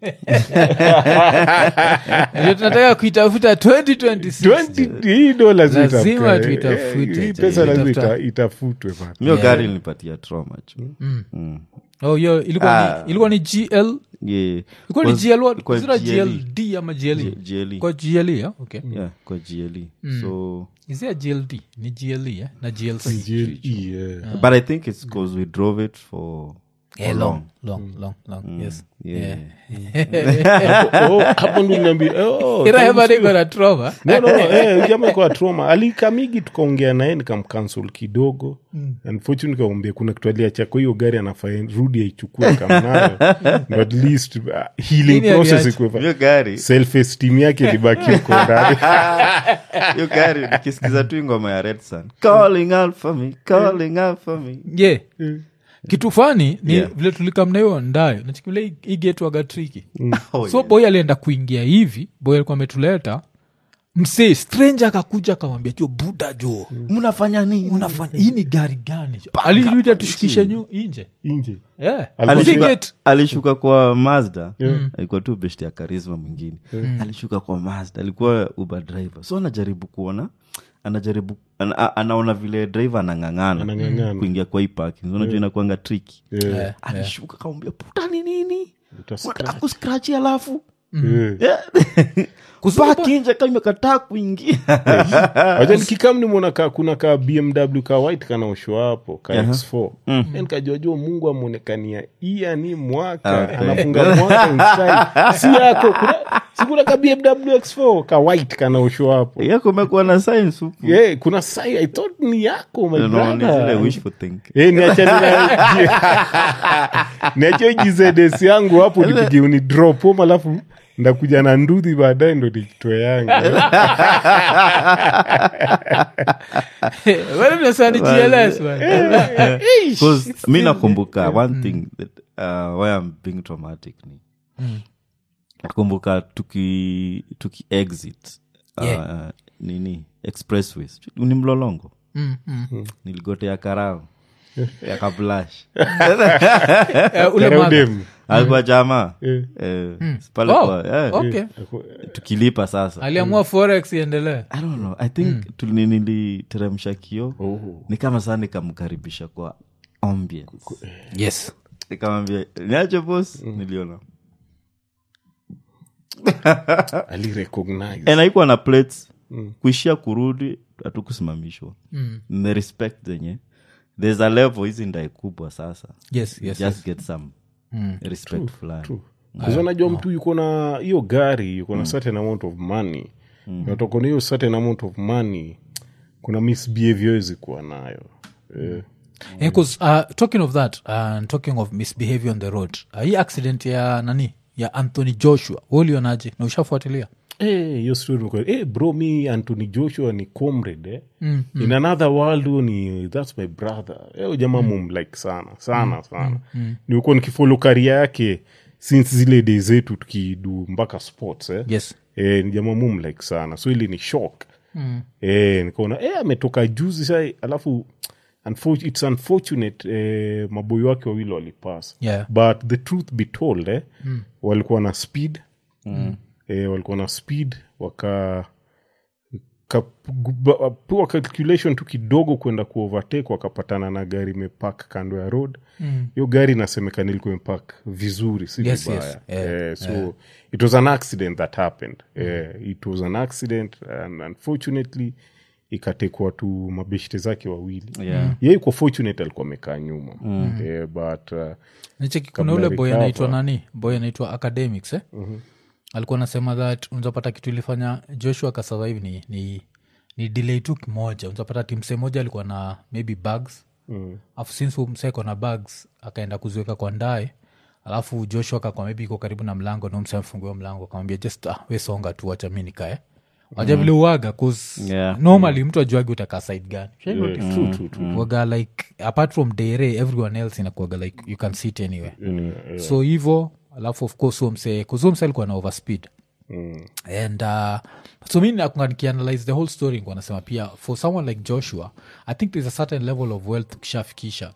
ndio tunataka kuitafuta 2026 20 hii ndo lazima Lazima itafute. tuitafute. Eh, hii pesa lazima Itafuta. ita- itafutwe bana. mio gari linipatia trauma chu oh hiyo ilikuwa Ah. ni ilikuwa ni gl Yeah. ilikuwa ni Was- gl what? ilikuwa Was it a GLE. gld ama gle G- GLE. kwa gle yeah? okay Yeah, kwa gle so is there a gld ni gle eh? na glc GLE, yeah. but i think it's because we drove it for, Yeah, for long long long long yes yeah, Oh, hapo ndo niambia, oh, irahevaniko na trova no, no, no, eh, jamaa kwa trauma alikamigi tukaongea naye nikamkansel kidogo unfortunately nikamwambia kuna kitu aliachako hiyo gari anafaa rudi aichukue kamnayo But at least uh, healing Nini process aliacha? ikuwe hiyo gari self esteem yake libaki uko ndani hiyo gari nikisikiza tu ngoma ya red sun calling out for me calling out for me ye kitu fani ni Yeah. vile tulikamna hiyo ndayo nachikivile igetwaga triki Oh, so yeah. boy alienda kuingia hivi boy alikuwa ametuleta msee stranger akakuja akamwambia jo buda jo mnafanya nini unafanya hii ni gari gani jo aliluita tushukishe nyu inje nje yeah. Alishuka- Gate. alishuka kwa mazda alikuwa tu best ya karisma mwingine alishuka kwa mazda alikuwa uber driver so anajaribu kuona anajaribu ana, a- anaona vile driver anang'ang'ana Anang'ang'ana. kuingia kwa hii parking unajua inakuanga triki Yeah. Yeah. alishuka kamwambia puta ni nini Utascratch. unataka kuskrachi alafu Yeah. paki nje kama imekataa kuingia waja nikikam nimwona ka, kuna ka bmw ka white kanaoshwa hapo ka x4 mm. nikajuajua mungu ameonekania iya ni mwaka Okay. anafunga mwaka inside. si yako kuna, si kuna ka bmw x4 ka white kanaoshwa hapo yako umekuwa na science huku yeah, kuna sai i thought ni yako my No, ni zile brother wishful think Eh, niachane niachie jizds yangu hapo nipige uni drop home alafu ndakuja na ndudhi baadaye ndo nikitoe yangu Wewe mnasema ni GLS, man. Because mi nakumbuka one thing that uh, why I'm being traumatic ni nakumbuka tuki tuki exit uh, Yeah. nini expressways ni mlolongo Mm, mm. niligotea karao yakablash Eh, ule Karao mother. dem. alikuwa jamaa Eh. Eh, pale Oh, kwa- eh, okay. tukilipa sasa aliamua forex iendelee i don't know i think tuli- niliteremsha kio Oh. ni kama saa nikamkaribisha kwa ambience yes nikamwambia niache bos niliona alirecognize and haikuwa na plates kuishia kurudi hatukusimamishwa Mm. the respect zenye there's a level hizi ndai kubwa sasa yes yes, just yes. get some respect fulani Because unajua mtu yuko na hiyo gari yuko na certain amount of money natoka na hiyo certain amount of money kuna misbehavior hizi kuwa nayo eh. Eh, 'cause, uh, talking of that uh, and talking of misbehavior on the road uh, hii accident ya nani ya anthony joshua ulionaje na ushafuatilia Eh, hiyo story niko- eh, bro mi anthony joshua ni comrade eh. in another world huyo ni thats my brother eh, huyo jamaa mumlike sana sana sana nilikuwa nikifolo karia yake since zile day zetu tukidu mpaka sports eh. yes eh, ni jamaa mumlike sana so ili ni shock mm. eh, nikaona eh, ametoka juzi sa alafu unfor- it's unfortunate eh, maboyo wake wawili walipas Yeah. but the truth be told eh, mm. walikuwa na speed mm. eh, walikuwa na speed waka kapewa calculation tu kidogo kwenda kuovertake wakapatana na gari imepak kando ya road hiyo gari inasemekana ilikuwa imepak vizuri si Yes, vibaya yes. Yeah, Eh, so it was an accident that happened Eh, it was an accident and unfortunately ikatekwa tu mabeshte zake wawili Yeah. ye iko fortunate alikuwa amekaa nyuma Eh, but uh, nicheki kuna Kabla ule boy recover. anaitwa nani boy anaitwa academics eh? mm-hmm. alikuwa anasema that unzapata kitu ilifanya joshua kasurvive ni, ni, ni delay tu kimoja unzapata timse moja alikuwa na maybe bags mm. afu since mseko na bags akaenda kuziweka kwa ndae alafu joshua kakwa maybe iko karibu na mlango na mse amfunguia mlango akamwambia just ah, we songa tu wacha mi nikae waja vile uaga cause Yeah. normally mtu ajuagi utakaa side gani Shai notice? eh, true, true, true. waga like apart from dere everyone else inakuaga like you can sit anywhere Anyway, eh, so hivo alafu of course huo msee kuzi huo msee alikuwa na overspeed mm, and uh, so mi nakunga nikianalyze the whole story nikuwa nasema pia for someone like joshua i think there's a certain level of wealth ukishafikisha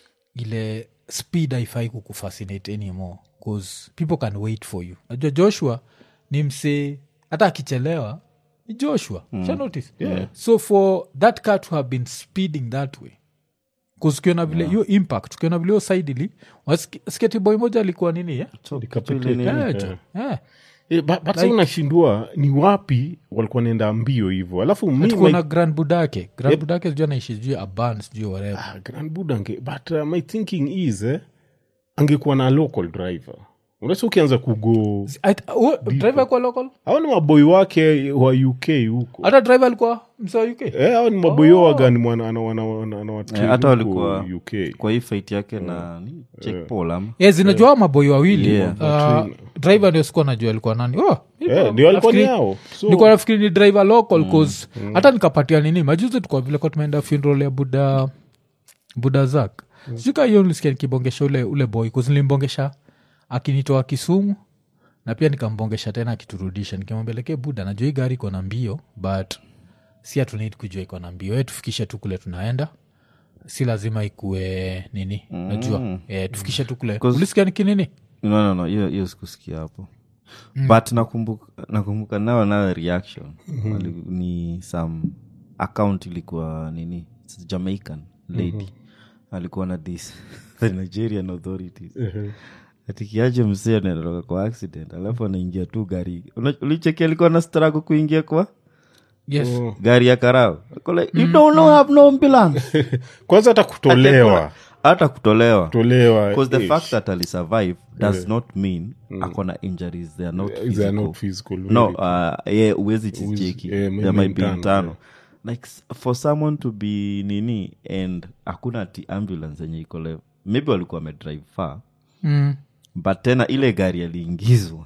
ile speed haifai kukufascinate anymore bcause people can wait for you najua joshua ni msee hata akichelewa ni joshua mm. notice yeah. so for that car to have been speeding that way kusikiona vile hiyo impact ukiona vile hiyo saidili sketiboy moja alikuwa nini eh? Decapitate. Nini? Yeah, jo. Yeah. Eh, but, but like, unashindua ni wapi walikuwa naenda mbio hivyo alafu mi tuko my- na grand budake grand budake sijui anaishi sijui aban sijui whatever Ah, grand buda ange but uh, my thinking is eh, angekuwa na local driver unasa ukianza kugo Ait- oh, driver alikuwa local au ni maboi wake wa uk huko hata driver alikuwa msa uk Eh, hao ni maboi oh. waga ni mwana- ana- wana- wana- anawatrain Eh, hata huko walikuwa uk kwa hii fight yake na ni Jake Paul ama yes zinajua maboi wawili Yeah. uh, driver ndio sikuwa najua alikuwa nani oh, Eh, ndio alikuwa ni nafikiri- hao so nilikuwa nafikiri ni driver local cause hata nikapatia nini majuzi tukwa vile kwa tumeenda funeral ya buda buda zak mm. sika hiyo nilisikia nikibongesha ule, ule boy cause nilimbongesha akinitoa kisumu na pia nikambongesha tena akiturudisha nikimwambia leke buda najua hii gari iko na mbio but si hatunid kujua iko na mbio e tufikishe tu kule tunaenda si lazima ikue nini najua e, tufikishe tu kule Cause- ulisikia nikinini no, no, no, hiyo hiyo sikusikia hapo but nakumbuka nakumbuka nao nayo reaction Wali- ni some account ilikuwa nini it's jamaican lady alikuwa na this the nigerian authorities atikiaje msee anatoka kwa accident alafu anaingia tu gari Una- ulicheki alikuwa na strago kuingia kwa yes gari ya karao Ako like, you don't know have no ambulance kwanza hata kutolewa hata kutolewa kutolewa because the eh, fact that alisurvive does not mean akona injuries they are not they are physical. not physical, no really. uh, ye uwezi chicheki eh, there maybe might be internal, internal like s- for someone to be nini and hakuna ti ambulance yenye iko level maybe walikuwa wamedrive far mm. but tena ile gari aliingizwa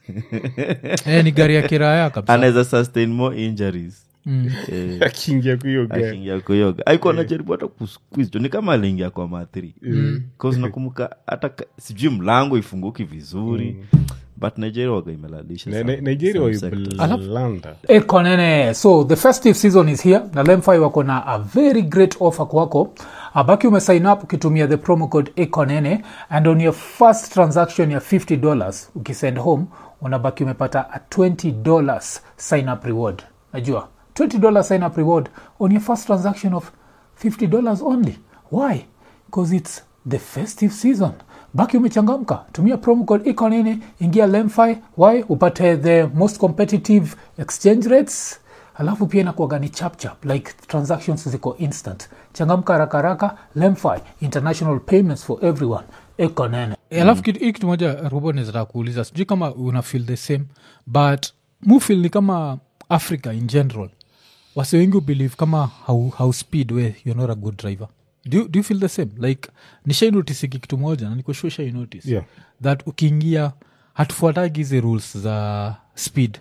e, ni gari ya kiraya kabisa anaweza sustain more injuries mm. eh, akiingia kwa hiyo gari akiingia kuyoga aikuwa najaribu hata kusquiz ni kama aliingia kwa mathri mm. nakumbuka hata ka- sijui mlango ifunguki vizuri but nigeria waga imelalisha Ni- some- ni- nigeria some sectors. waiblanda ekonene so the festive season is here na lemfi wako na a very great offer kwako abaki umesign up ukitumia the promo code ekonene and on your first transaction ya 50 dollars ukisend home unabaki umepata a 20 dollars sign up reward najua 20 dollars sign up reward on your first transaction of 50 dollars only why because it's the festive season baki umechangamka tumia promo code econini ingia lemfi y upate the most competitive exchange rates alafu pia inakuaga ni chapchap like transactions ziko instant changamka haraka haraka lemfi international payments for everyone econene Eh, alafu kitu- hii kitu moja robo nezataka kuuliza sijui kama una feel the same but mufil ni kama africa in general wase wengi ubelieve kama how, how speed we you're not a good driver do you, do you feel the same like nishainotisiki kitu moja na nikoshua shainotice Yeah. that ukiingia hatufuatagi hizi rules za speed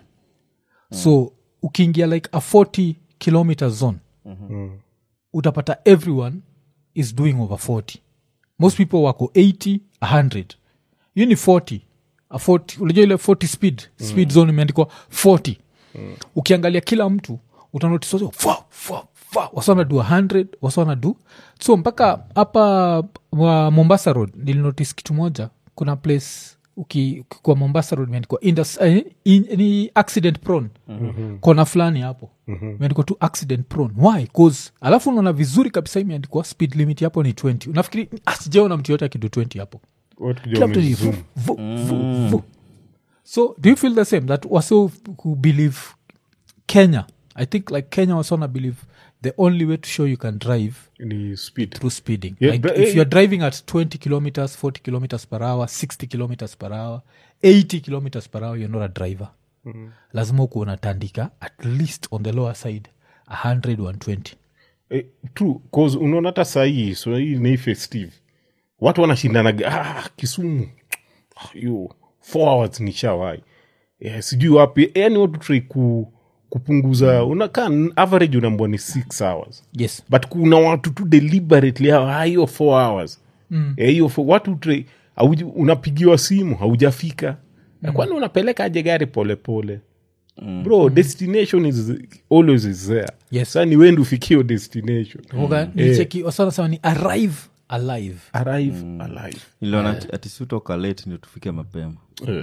so ukiingia like a 40 kilometer zone utapata everyone is doing over 40 most people wako 80 100 hiyo ni 40 A 40 unajua ile 40 speed speed zone imeandikwa 40 ukiangalia kila mtu utanotis wasana du 100 wasana du so mpaka hapa wa mombasa road nilinotis kitu moja kuna place uki- ukikuwa mombasa road imeandikwa indus- eh, in- ni accident prone mm-hmm. kona fulani hapo imeandikwa tu accident prone why cause alafu unaona vizuri kabisa imeandikwa speed limit hapo ni 20 unafikiri asijaona mtu yote akidu 20 hapo Watu kila mtu ni wamezoom. vu, vu, vu, vu. so do you feel the same that waso who believe kenya i think like kenya wasona believe the only way to show you can drive ni speed through speeding Yeah, like but, if eh, you're driving at 20 kilometers 40 kilometers per hour 60 kilometers per hour 80 kilometers per hour you're not a driver lazima uku unatandika at least on the lower side 100 120 eh, true cause unaona hata sahii so hii ni festive watu wanashindanaga ah, kisumu Ah, yo four hours ni shawai yeah, sijui wapi yani watu trai ku, kupunguza unakaa average unaambua ni six hours yes but kuna watu tu deliberately hawa, "Ah, hiyo four hours mm. hiyo fo- watu tre, hauji- unapigiwa simu haujafika mm. kwani unapeleka aje gari polepole mm. bro destination is always is there Yes. sa ni wendi ufikie hiyo destination Oga, nicheki wasana sema ni arrive alive arrive alive niliona ati- ati siutoka late ndio tufike mapema Eh.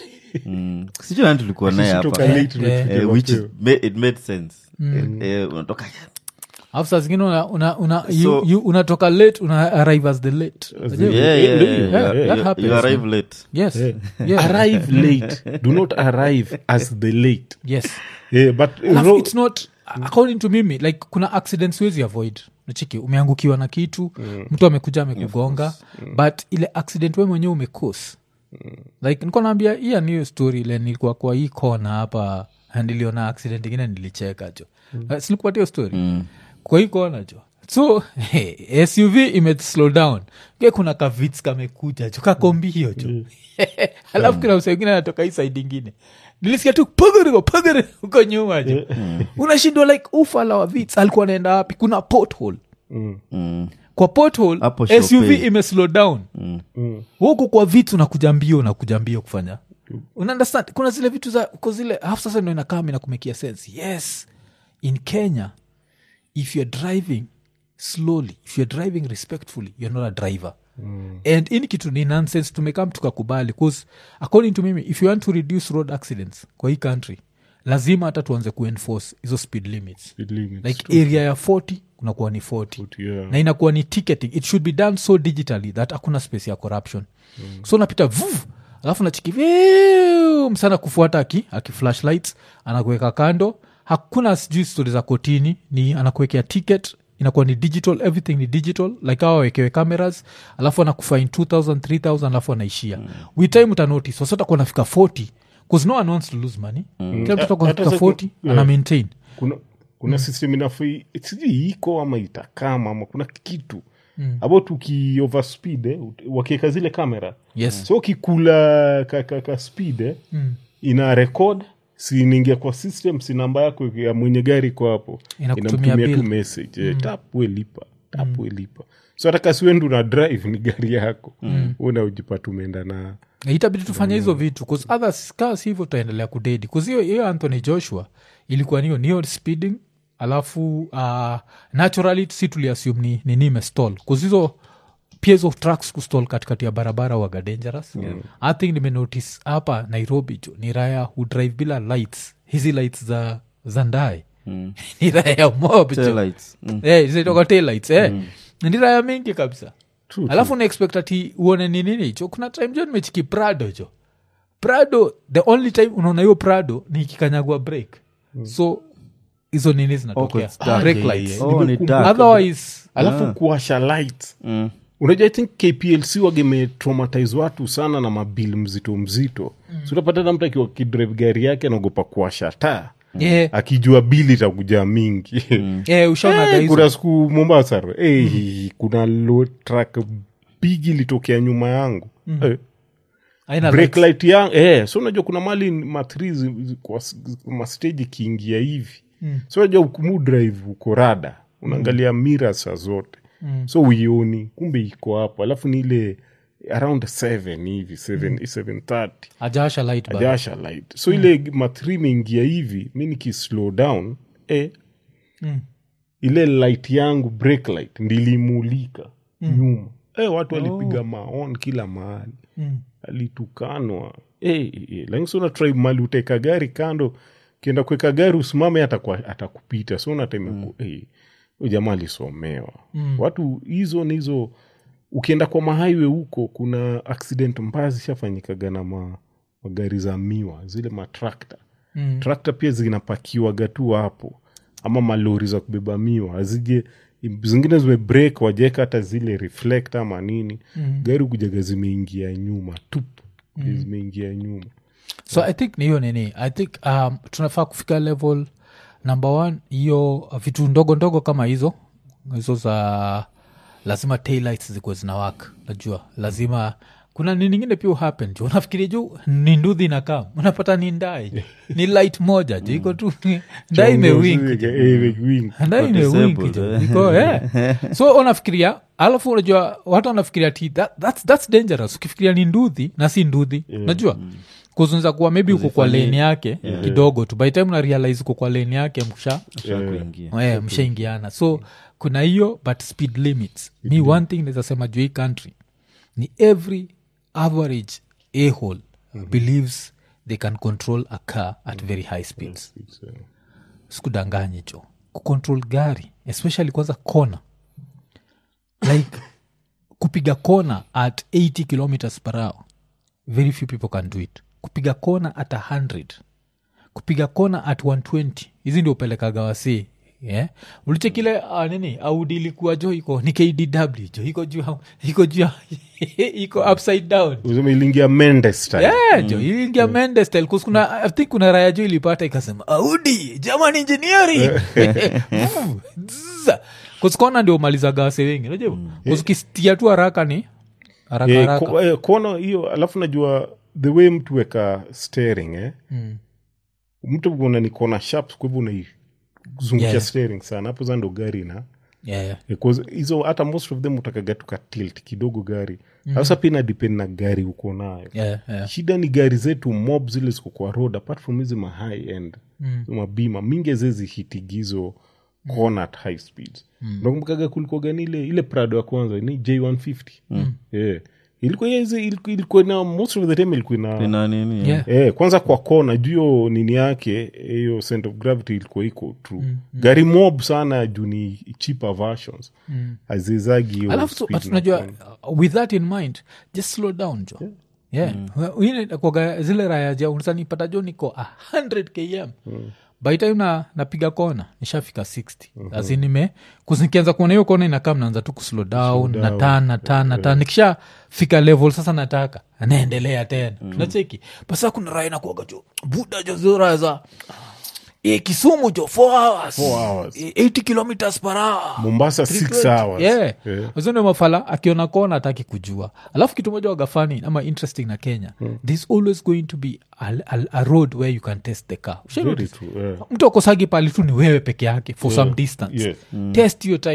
mm. sijui nani tulikuwa naye Sitoka hapa late tunafika Eh, which is, mapema. ma- it made sense Eh, eh, unatoka alafu saa zingine una, una, una, you, So- you, unatoka late una arrive as the late Unajua? Yeah, yeah, ndio yeah, hiyo. yeah. Yeah, You- that you- happens, you arrive late yes yes arrive late do not arrive as the late yes yeah, but Alafu ro- it's not according to mimi like kuna accidents wezi avoid nachiki umeangukiwa na kitu mtu amekuja amekugonga but ile accident we mwenyewe umekos like nikuwa naambia hiya niyo story ile nilikuwa kwa hii kona hapa na niliona accident ingine nilicheka jo mm. silikupatia story kwa hii kona jo so hey, suv ime slow down ke kuna kavits kamekuja jo kakombi hiyo jo alafu kuna msa wengine anatoka hii side ingine nilisikia tu pagarigo pagari huko nyuma jo unashindwa like ufala wa vits alikuwa anaenda wapi kuna pothole mm. kwa pothole Hapo suv Shopee. ime slow down huku kwa vitu unakuja mbio unakuja mbio kufanya unaunderstand kuna zile vitu za ko zile alafu sasa ndo inakaa inakumekia sense yes in kenya if you're driving slowly if you're driving respectfully you're not a driver mm. and ini kitu ni nonsense tumekam tukakubali bcause according to mimi if you want to reduce road accidents kwa hii country lazima hata tuanze kuenforce hizo speed limits Speed limits. like area ya 40 kunakuwa ni 40 yeah. na inakuwa ni ticketing it should be done so digitally that hakuna space ya corruption mm. so napita vuv alafu nachiki viu, msana kufuata aki, aki flashlights anakuweka kando hakuna sijui stori za kotini ni anakuwekea ticket inakuwa ni digital everything ni digital like awa wawekewe cameras alafu anakufain 2000 3000 alafu anaishia mm. with time utanotice wasatakuwa nafika 40 bcause no one wants to lose money mm. kila mtu atakuwa Hata nafika sa- 40 ana maintain kuna kuna system inafai sijui iko ama itakama ama kuna kitu mm. about uki overspeed eh, ut- wakiweka zile kamera yes so ukikula ka, ka, ka speed eh, Mm. ina record sinaingia kwa system si namba yako ya mwenye gari iko hapo Inakutumia inamtumia tu bill. message eh, tap we lipa tap we lipa so hata kasiwendu na drive ni gari yako mm. una ujipata umeenda na itabidi tufanye hizo vitu 'cause others kaa si hivyo tutaendelea kudedi 'Cause hiyo hiyo anthony joshua ilikuwa niyo niyo speeding alafu uh, naturally si tuliassume ni nini imestall hizo pia hizo trucks kustall katikati ya barabara waga dangerous yeah. i think nimenotice hapa nairobi jo ni raya hu drive bila lights hizi lights za za ndae mm. ni raya mob jo Taillights. Mm. Eh, zinaitwa taillights, eh. ni raya mingi kabisa True, alafu unaexpect ati uone ni nini jo kuna time jo nimechiki prado jo prado the only time unaona hiyo prado ni ikikanyagwa break so hizo nini Oh, zinatokea it's dark. break yeah, lights yeah. Oh, ni Nimekumbuka. dark. otherwise alafu kuwasha lights Mm. unajua i think kplc wagemetraumatize watu sana na mabil mzito mzito mm. so utapata hata mtu akiwa kidrive gari yake anaogopa kuwasha taa yeah, akijua bili itakuja mingi yeah, ushaonaga Eh, hizo kuna siku mombasa eh, kuna low truck bigi ilitokea nyuma yangu eh, Haina break lights. light yangu eh, so unajua kuna mali matri kwa s- masteji ikiingia hivi mm. so unajua mu drive uko rada unaangalia mira saa zote mm. so uioni kumbe iko hapo alafu ni ile around 7 hivi 7 730 Hajawasha light bado. ajasha light so ile matri imeingia hivi mi nikislow down eh, ile light yangu break light ndilimulika nyuma eh, watu walipiga maon kila mahali Mm. alitukanwa eh, eh, lakini so unatrai mali uteka gari kando kienda kuweka gari usimame atakwa- atakupita so unateme mm. eh, huyu jamaa alisomewa watu hizo ni hizo ukienda kwa mahaiwe huko kuna accident mbaya zishafanyikaga na ma, magari za miwa zile matrakta Mm. trakta pia zinapakiwaga tu hapo ama malori za kubeba miwa azije zingine zimebreak wajeka hata zile reflect ama nini mm. gari kujaga zimeingia nyuma tup mm. zimeingia nyuma so i think ni hiyo nini i think um, tunafaa kufika level number one hiyo vitu ndogo ndogo kama hizo hizo za lazima taillights zikuwe zinawaka najua lazima kuna nini ingine pia happen ju unafikiria juu ni nduthi na kam unapata ni ndai ju. ni light moja ju iko tu ndai imewink ju. Eh, imewink. ndai Iko imewink disabled, ju. eh. iko yeah. so unafikiria alafu unajua watu wanafikiria ti that, that's, that's dangerous ukifikiria ni nduthi na si nduthi najua kuzunza kuwa maybe uko kwa leni yake kidogo tu by the time una realize uko kwa leni yake msha Ushakuingia. yeah, mshaingiana so kuna hiyo but speed limits mi one thing nazasema juu hii country ni every average ahole believes they can control a car at very high speeds sikudanganyi cho kucontrol gari especially kwanza kona like kupiga kona at 80 kilometers per hour very few people can do it kupiga kona at 100 kupiga kona at 120 hizi ndio upelekaga wasi yeah? ulichekile uh, nini audi ilikuwa jo iko ni kdw jo iko juu ya- iko juu ya- iko upside down Useme iliingia Mendes style. Yeah, jo iliingia Mendes style, 'cause kuna i think kuna raya jo ilipata ikasema audi german engineering kuskona ndio malizaga wase wengi najua kuskistia tu haraka ni haraka Eh, haraka ko- eh, kono hiyo alafu najua the way mtu weka steering eh? Mm. mtu una ni kona sharp kwa hivyo unaizungukia Yeah. steering sana hapo za ndo gari na Yeah, yeah. because hizo hata most of them utakaga tuka tilt kidogo gari sasa pia ina depend na gari uko nayo Yeah, yeah. shida ni gari zetu mob zile ziko kwa road apart from hizi ma high end Mm. mabima mingi zezi hitigizo kona at high speeds nakumbukaga kulikuwa gani ile ile prado ya kwanza ni j150 yeah. ilikuwa hizi ilikuwa, ilikuwa na most of the time ilikuwa ina Ina nini, Yeah. Eh, kwanza kwa kona juu hiyo nini yake hiyo center of gravity ilikuwa iko true gari mob sana juu ni cheaper versions hazizagi hiyo alafu so- speed but na unajua kona. uh, with that in mind just slow down jo yeah, yeah. kwaga zile raya ja unsanipata jo niko a 100 km by time na napiga kona nishafika 60 mm nime kuzikianza kuona hiyo kona inakaa mnaanza tu kuslow down na tan na tan na tan nikishafika level sasa nataka naendelea tena nacheki basa kuna raya nakuaga jo buda jo zora za e, kisumu jo 4 hours, Four hours. Eh, 80 kilometers per hour mombasa 6 hours yeah. Yeah. Hizo mafala akiona kona ataki kujua alafu kitu moja wagafani ama interesting na kenya there's always going to be a, a, a road where you can test the car Ushai Very notice? true, yeah. mtu akosagi pali tu ni wewe peke yake for some distance Yes. test your time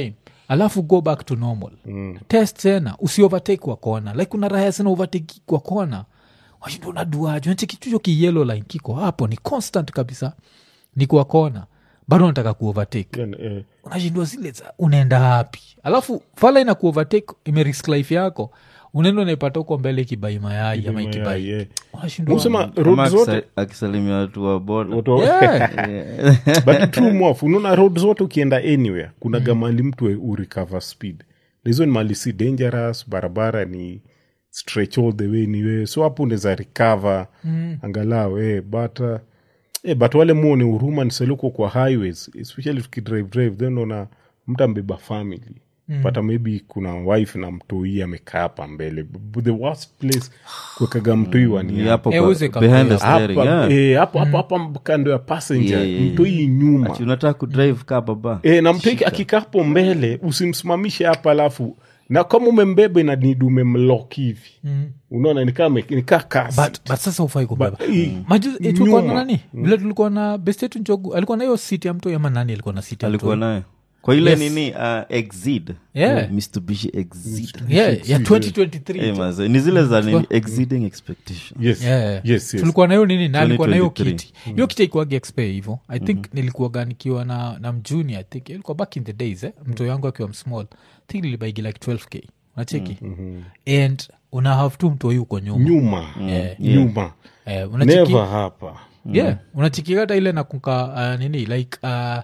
alafu go back to normal mm. test tena usiovertake kwa kona like kuna raya sana overtake kwa kona washinda unaduaje nachekichucho kiyelo line kiko hapo ni constant kabisa ni kwa kona bado nataka kuovertake Yani, eh, unashindwa zile za unaenda hapi alafu fala ina kuovertake imerisk life yako unaenda unaipata huko mbele ikibai mayai ama mayai, ikibai yeah. unashindwa Usema Kama road zote akisa- akisalimia watu wa boda watu- Yeah. but true mwafu unaona road zote ukienda anywhere kuna mm. gamali mtu urecover speed Na hizo ni mali si dangerous barabara ni stretch all the way niwe so hapo unaweza recover mm. angalau eh, but uh, eh, but wale muone huruma nisaluko kwa highways especially tukidrive drive then una mtu ambeba family mm. pata maybe kuna wife na mtoi amekaa hapa mbele B- the worst place kuwekaga mtoi wani Ni hapo Eh, kwa- uze behind the kabisa. steering, hapa yeah. eh, hapo hapo hapa kando ya passenger Yeah, yeah, yeah. mtoi nyuma Ati unataka kudrive ka baba e, na mtoi akikapo mbele usimsimamishe hapa alafu na kama umembeba inanidi umemlok hivi mm. unaona nikaa me- nikaa kasi but, but sasa ufai kubeba But, eh, Majuzi, eh, tulikuwa na nyuma. nani vile tulikuwa na bestetu njogu alikuwa na hiyo siti ya mtoi ama nani alikuwa na siti ya alikuwa mtoi nayo kwa ile Yes. nini uh, exid Yeah. mitsubishi exid yeah, ya 2023 Eh, maze, ni zile za nini exceeding expectation yes, Yeah. yes, yes. tulikuwa na hiyo nini na alikuwa na hiyo 2023. kiti hiyo kiti ikuagi expe hivo i think nilikuwaga nikiwa na, na mjuni i think ilikuwa back in the days eh? mto yangu akiwa msmall I think nilibaigi like 12k unacheki and una have tu mtoi uko nyuma nyuma Yeah. nyuma eh, unacheki neva hapa yeah unachiki hata ile nakunka uh, nini like uh,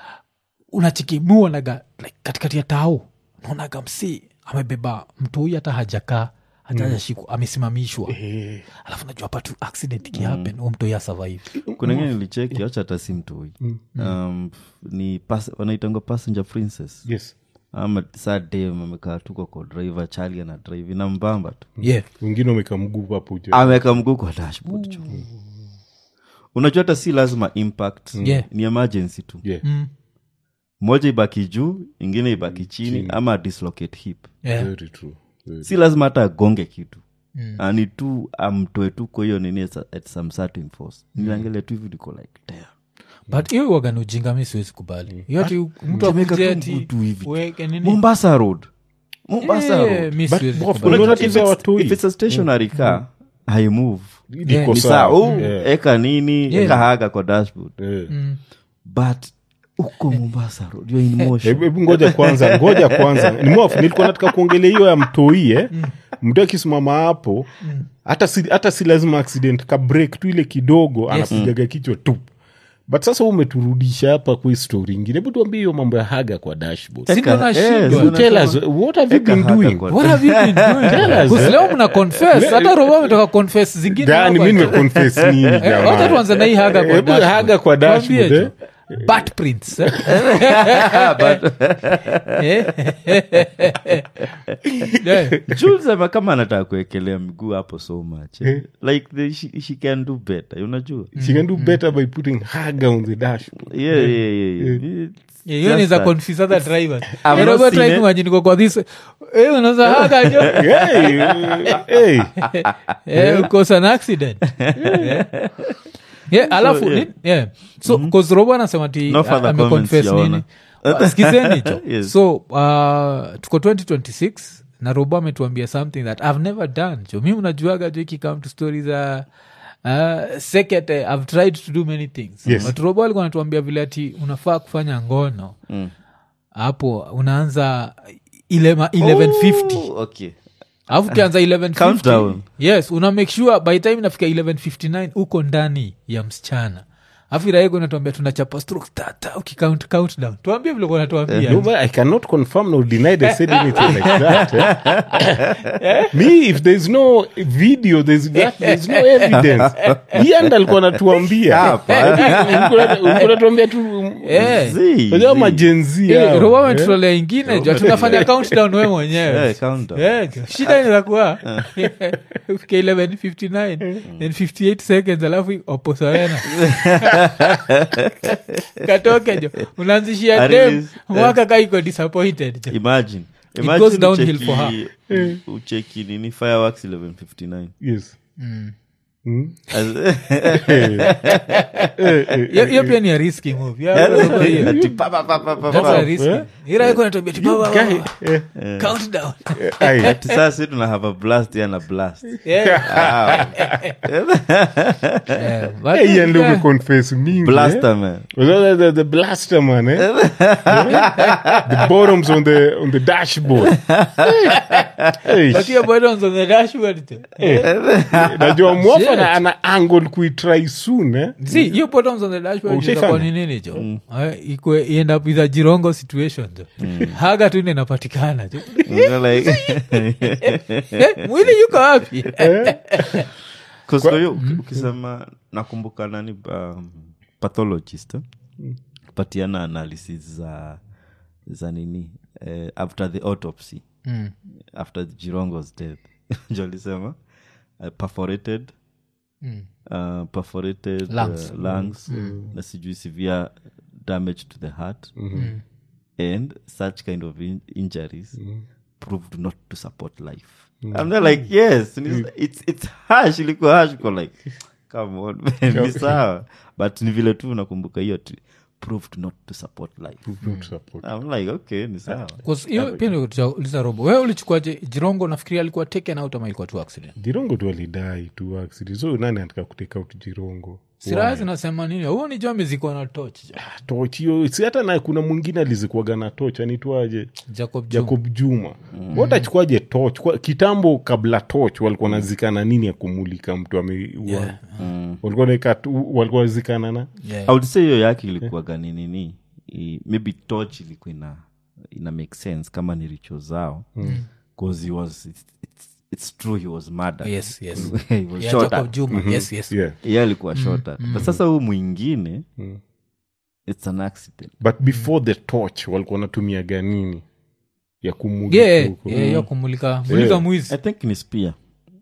unachiki muonaga like, katikati ya tao naonaga msi amebeba mtoi hata hajakaa hajashikwa amesimamishwa Eh, alafu najua hapa tu accident ikihappen mm. mtoi asurvive kuna ingine nilicheki acha hata si mtoi um, ni pas, wanaitanga passenger princess yes ama saa dem amekaa tuko kwa driver chali ana drive ina mbamba tu yeah wengine wameka mguu hapo juu. ameweka mguu kwa dashboard jo unajua hata si lazima impact Yeah. ni emergency tu Yeah. moja ibaki juu ingine ibaki chini ama dislocate hip yeah. Very true. Very- si lazima hata agonge kitu ani tu amtoe tu kwa hiyo nini at- at some certain force niangalia tu hivi niko like damn but hiyo wagani ujinga mi siwezi kubali hiyo ati mtu Jamaica akuje tu ati mguu tu hivi. uweke nini mombasa road mombasa Eh, road mi But siwezi bof, kubali. unaona If tatizo ya it's- watoi. if it's a stationary car haimove Liko ni sawa. saa oh, Yeah. eka nini eka haga kwa dashboard Eh. but uko mombasa road you're in motion Hebu hebu ngoja kwanza ngoja kwanza ni mwafu nilikuwa nataka kuongelea hiyo ya mtoi eh? mtu akisimama hapo hata si, hata si lazima accident ka break tu ile kidogo anapigaga kichwa tu but sasa wewe umeturudisha hapa kwa hii story ingine hebu tuambie hiyo mambo ya haga kwa dashboard Si ndo Eka- nashindwa. eh, tell us what have you Eka been haga doing kwa- What have you been doing? Tell us, Because eh. leo mna confess hata robo ametoka confess zingine gani hapa. mi nimeconfess nini Eh, wacha jamaa tuanze na hii haga kwa Hebu dashboard. haga kwa Tuambie dashboard, jo. Butt prints, eh? Eh? Yeah. Jules ama kama anataka kuekelea miguu hapo so much eh? like the, she, she can do better unajua she can do better by putting haga on the dashboard yeah, yeah, yeah, yeah. It's Yeah, hiyo just niza that. confuse other drivers I've Eh, not Robert seen try it. kumagine niko kwa this eh, unaweza haga jo hey, hey. Eh, cause an accident yeah. Yeah, alafu yeah. ni- yeah. so cause robo anasema ti No further ameconfess comments, nini Uh, skizeni jo Yes. so uh, tuko 2026 na robo ametuambia something that i've never done jo mi unajuaga jo ikikam to story za uh, sekete i've tried to do many things Yes. but robo alikuwa anatuambia vile ati unafaa kufanya ngono hapo unaanza ile ma- 1150 Oh, okay alafu ukianza 1150 Countdown. yes una make sure by time inafika 1159 uko ndani ya msichana alafu iraego natuambia tunachapa stroke tata ukicount countdown tuambie vile kunatuambia No, but I cannot confirm nor deny they said anything like that. eh. Me, if there's no video, there's, that, there's no evidence. Ian alikuwa anatuambia. Ulikuwa unatuambia tu Eh. See, unajua see. majenzi Eh, hao, robo eh. ametutolea ingine jo tunafanya countdown we mwenyewe Eh, countdown. Eh, jo. shida inaweza kuwa ufike 1159 then 58 seconds alafu oposawena katoke jo unaanzishia At dem least, mwaka ka iko disappointed jo imagine goes imagine downhill ucheki- for her. ucheki nini fireworks 1159 Yes. As- hiyo hiyo pia ni a risky move Yeah, unajua hiyo. Ati pa, pa, pa, pa, pa, That's pa. a risky. eh? Ila iko inatuambia ati, "Baba, Guy, baba, eh, countdown." ai, Ati sasa si tuna have a blast ya na blast Yeah. Ah, Yeah, but- eh, hii ndio umeconfess mingi, eh? blaster man Was that the, the blaster man, eh? the bottoms on the on the dashboard. hey, But hiyo buttons on the dashboard tu. najua mwafa Shit. na- ana angle kuitry soon eh? See, hiyo buttons on the dashboard Ushaifanya? itakuwa ni nini jo Eh, ikwe end up with a jirongo situation jo haga tu ndo inapatikana jo You're like Eh, mwili yuko wapi 'Cause kwa hiyo uki- ukisema nakumbuka nani um, pathologist eh? patiana analysis za za nini eh, after the autopsy Mm. after jirongo's death njo alisema uh, perforated Mm. uh, perforated Lungs. uh, lungs na sijui severe damage to the heart and such kind of in- injuries proved not to support life i'm not like yes and it's, it's, it's harsh ilikuwa harsh uko like come on man, ni sawa but ni vile tu nakumbuka hiyo tu proved not to support life Good support. i'm like okay ni sawa 'Cause hiyo pia niliuliza robo wewe ulichukuaje jirongo nafikiria alikuwa taken out ama ilikuwa tu accident jirongo tu alidai tu accident so nani anataka kuteka out jirongo siraya zinasema nini huo ni jo amezikwa na toch jo. toch hiyo si hata na kuna mwingine alizikuaga na toch anitwaje jacob Juma. jacob juma mm. watachukuaje toch Kwa- kitambo kabla toch walikuwa nazikana nini ya kumulika mtu ameua Yeah. walikuwa naeka tu- walikuwa nazikana na Yeah. I would say hiyo yake ilikuwaga ni nini I- maybe torch ilikuwa ina, ina make sense kama ni richo zao bcause he was it's, it's, it's true he was murdered Yes, yes. he was Yeah, shot Jacob at. Juma. Yes, yes. yeah Yeye alikuwa shot at. but sasa huu mwingine it's an accident but before the torch walikuwa wanatumiaga nini ya kumulika Yeah, huko yeah, yeah, kumulika mulika i mwizi think ni spear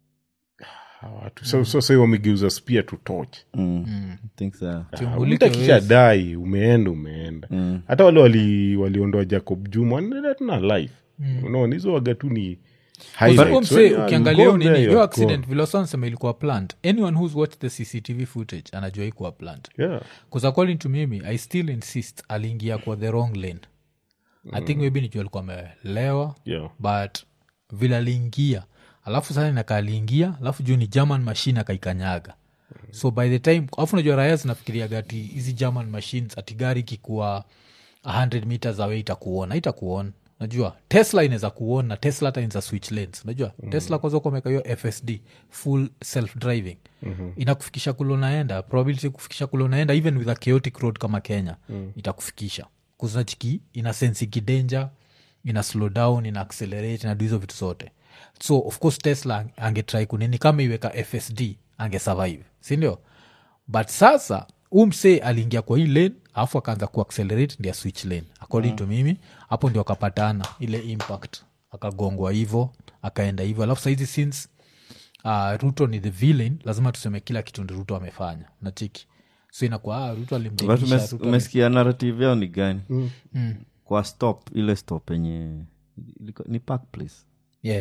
Hawa watu so, so sahii wamegeuza spia tu torch mm. I think so. Tumulike mtu akisha wezi. dai umeenda umeenda hata wale wali- waliondoa jacob juma wanaendelea tu na life unaona hizo waga tu ni highlights. Huo msee, So, yeah, ukiangalia go hiyo nini there, hiyo you're accident vile wasansema ilikuwa plant anyone who's watched the cctv footage anajua ikuwa plant gone. Yeah. bcause according to mimi i still insist aliingia kwa the wrong lane i think maybe nijua alikuwa amelewa Yeah. but vile aliingia alafu sasa naka aliingia alafu juu ni german machine akaikanyaga so by the time alafu najua raya zinafikiriaga ati hizi german machines ati gari ikikuwa 100 meters away itakuona itakuona najua tesla inaweza kuona na tesla hata inaweza switch lanes najua mm-hmm. tesla kwanza kumeka hiyo fsd full self driving mm-hmm. inakufikisha kule unaenda probability kufikisha kule unaenda even with a chaotic road kama kenya mm. itakufikisha kuzinachiki ina sensiki danger ina slow down ina accelerate inadu hizo vitu zote so of course tesla angetrai kunini kama iweka fsd angesurvive sindio but sasa umse aliingia kwa hii lane alafu akaanza kuaccelerate ndia switch lane according to mimi hapo ndio akapatana ile impact akagongwa hivo akaenda hivo alafu saizi since uh, ruto ni the villain lazima tuseme kila kitu ndi ruto amefanya nachiki so inakuwa ah, ruto But alimdekisha umes- ruto umesikia narrative yao ni gani kwa stop ile stop yenye ilikuwa- ni park place yeah.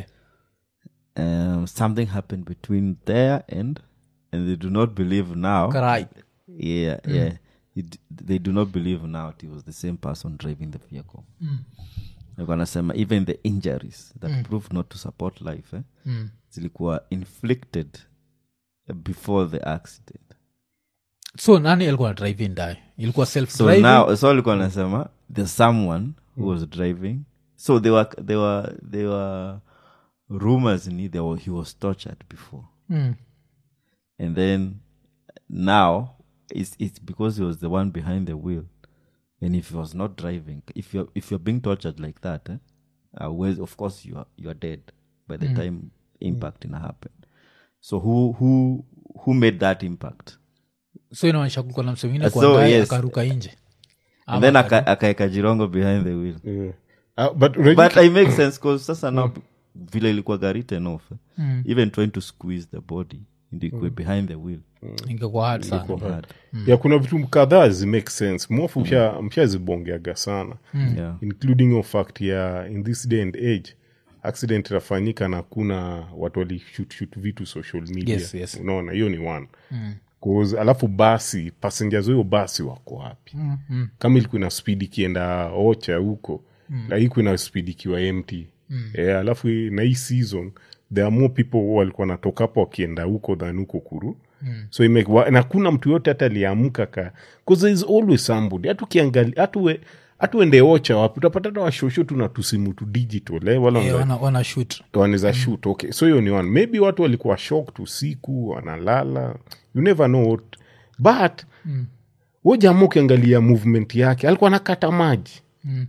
um, something happened between there and and they do not believe now Karai. yeah yeah it, they do not believe now it was the same person driving the vehicle Like wanasema even the injuries that proved not to support life eh, zilikuwa inflicted before the accident so nani alikuwa na drive in die ilikuwa self so driving now so alikuwa anasema there's someone who was driving so they were they were they were rumors ni they were, he was tortured before Mm. and then now it's it's because he was the one behind the wheel and if he was not driving if you're if you're being tortured like that eh, uh, well, of course you are you are dead by the time impact ina happen so who who who made that impact so inaonyesha kulikuwa na mse mwingine So, kwa ndani, yes. akaruka nje and then aka- akaeka jirongo behind the wheel Yeah. Ah, but unajua but i make sense because sasa now vile ilikuwa gari written off eh, even trying to squeeze the body ndikwe behind the wheel ingekuwa hard sana hard. ya kuna vitu kadhaa zi make sense mwafu msha- mshazibongeaga sana yeah including your fact ya in this day and age accident itafanyika na kuna watu walishutshut vitu social media Yes, yes. unaona hiyo ni one Cause, alafu basi passengers hiyo basi wako wapi Mm, mm. kama ilikuwa ina speed ikienda ocha huko mm. ikuwa ina speed ikiwa empty mm. e, alafu hii- na hii season there are more people walikuwa natoka hapo wakienda huko than huko kuru mm. so ime, wa, na kuna mtu yote hata aliamka ka bcause there is always somebody hata ukiangalia hata uwe- hata uende ocha wapi utapata hata washosho tu na tusimu tu digital eh, wala Eh, wanza- wana, wana shoot wanaweza shoot okay so hiyo ni one maybe watu walikuwa shocked usiku wanalala you never know what but mm. jamaa ukiangalia movement yake alikuwa anakata maji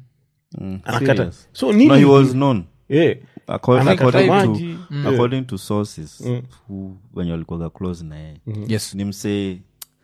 Mm, anakata serious. so nini no, he was known eh, Acco- Anakata according, maji. to, according to sources who wenye walikuwaga close na yeye yes ni msee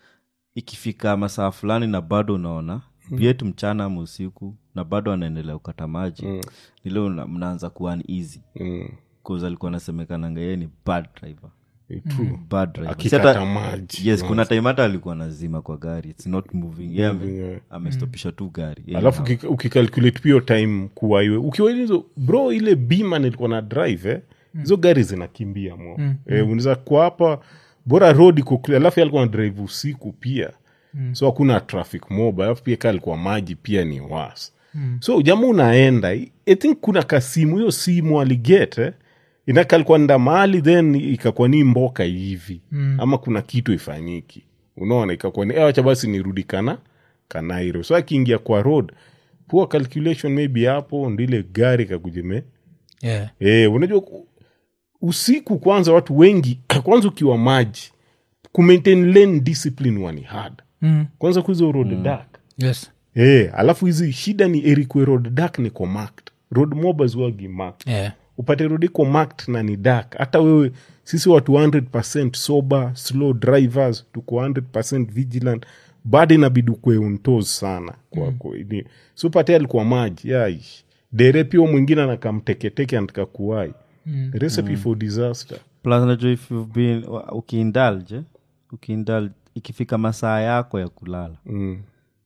ikifika masaa fulani na bado unaona vyetu mchana ama usiku na bado anaendelea kukata maji mm. nile mnaanza kuwa easy mm, bcause alikuwa anasemekananga yeye ni bad driver eh, true. bad driver. Akikata Si hata- maji. yes kuna time hata alikuwa nazima kwa gari its not moving yeah, ame- yeah. amestopisha tu gari yeah, alafu ukika- ukikalculate pio time kuwa iwe ukiwa hizo bro ile bima nilikuwa na drive eh, hizo gari zinakimbia mo mm. eh, unaweza kwa hapa bora road iko clear alafu yeye alikuwa na drive usiku pia mm. so hakuna traffic mob alafu pia kaa alikuwa maji pia ni was mm. so jamaa unaenda i think kuna kasimu hiyo simu aliget eh, inaka alikuwa nda mahali then ikakuwa ni mboka hivi mm. ama kuna kitu ifanyiki unaona ikakuwa ni "Eh, wacha basi nirudi kana kanairo so akiingia kwa road poor calculation maybe hapo ndile gari kakujeme yeah. e, unajua ku- usiku kwanza watu wengi kwanza ukiwa maji kumaintain lane discipline wani hard mm. kwanza kuhizo road dark yes e, alafu hizi shida ni erikwe road dark niko marked road mobas wagi marked yeah. upate road iko marked na ni dark hata wewe sisi watu 100 sober slow drivers tuko 100 vigilant bado inabidi ukwe untos sana kwako mm. so pate alikuwa maji yaish dere pia mwingine anakamteketeke anataka kuwai mm. recipe for disaster plus najua if you've been wa- ukiindulge eh, ukiindulge ikifika masaa yako ya kulala mm.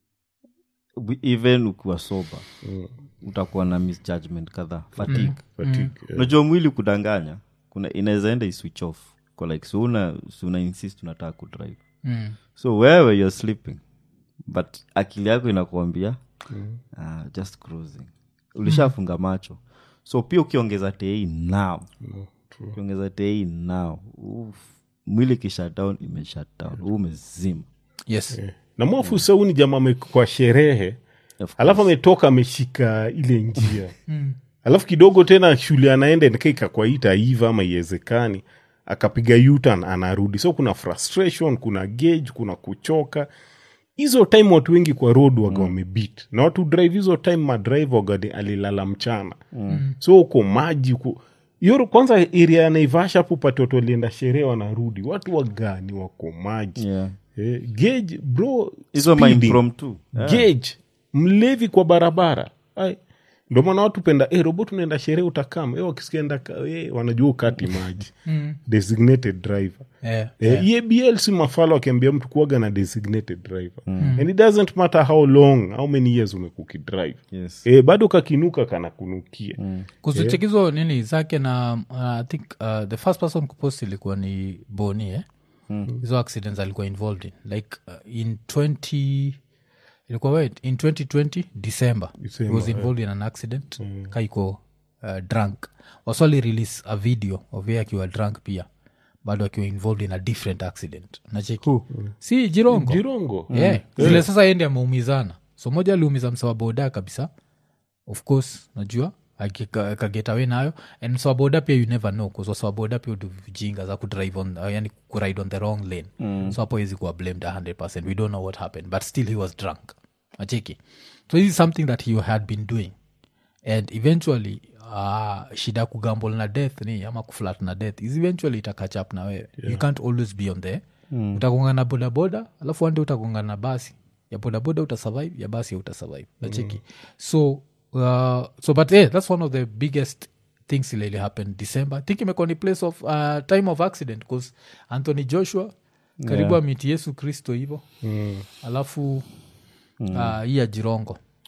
wi- even ukiwa soba utakuwa na misjudgment kadhaa fatigue fatigue yeah. unajua mwili kudanganya kuna inaweza enda iswitch off kwa like so una, so una insist unataka kudrive Mm. so wewe you're sleeping but akili yako inakuambia mm. uh, just cruising ulishafunga macho so pia ukiongeza tei now ukiongeza tei now uf, mwili kishutdown imeshutdown huu umezima yes na mwafu sauni jamaa ame- kwa sherehe Of alafu ametoka ameshika ile njia alafu kidogo tena shule anaenda nikaika kwa itaiva ama iwezekani akapiga yutan anarudi so kuna frustration kuna gauge kuna kuchoka hizo time watu wengi kwa road waga wamebit na watu drive hizo time madrive waga ni- alilala mchana mm. so uko maji uko hiyo kwanza area ya naivasha hapo pate watu walienda sherehe wanarudi watu wagani wako maji yeah. eh, gauge bro hizo speeding maimpromptu yeah. gauge mlevi kwa barabara Ai, ndo maana watu penda eh, robot unaenda sherehe utakama eh, wakisikienda eh, wanajua ukati maji designated driver yeah. Eh, EABL si mafala wakiambia mtu kuaga na designated driver and it doesn't matter how long how many years umekukidrive yes. eh, bado kakinuka kanakunukia kuzichekizo nini zake na uh, i think uh, the first person kupost ilikuwa ni boni eh? hizo accidents alikuwa involved in like uh, in 20 ilikuwa wait in 2020 december, December, he was involved in an accident kaiko uh, drunk waswali release a video of ye akiwa drunk pia bado akiwa involved in a different accident nacheki si jirongo jirongo yeah. zile sasa endi ameumizana so moja aliumiza msawa boda kabisa of course najua akika- akagetawe nayo and msawa boda pia you never know bcause wasawa boda pia udu vijinga za kudrive on uh, yani kuride on the wrong lane mm. so hapo hezi kuwa blamed 100 we don't know what happened but still he was drunk acheki so this is something that he had been doing and eventually uh, shida ya kugamble na death ni ama kuflat na death is eventually ita catch up na wewe yeah. you can't always be on there mm. utagonga na bodaboda alafu ande utagonga na basi ya bodaboda utasurvive ya basi utasurvive nacheki mm. so uh, so but yeah, that's one of the biggest things ilili happened december i think imekuwa ni place of uh, time of accident bcause anthony joshua karibu yeah. amiti yesu kristo hivo mm. alafu mm. uh, hii ya jirongo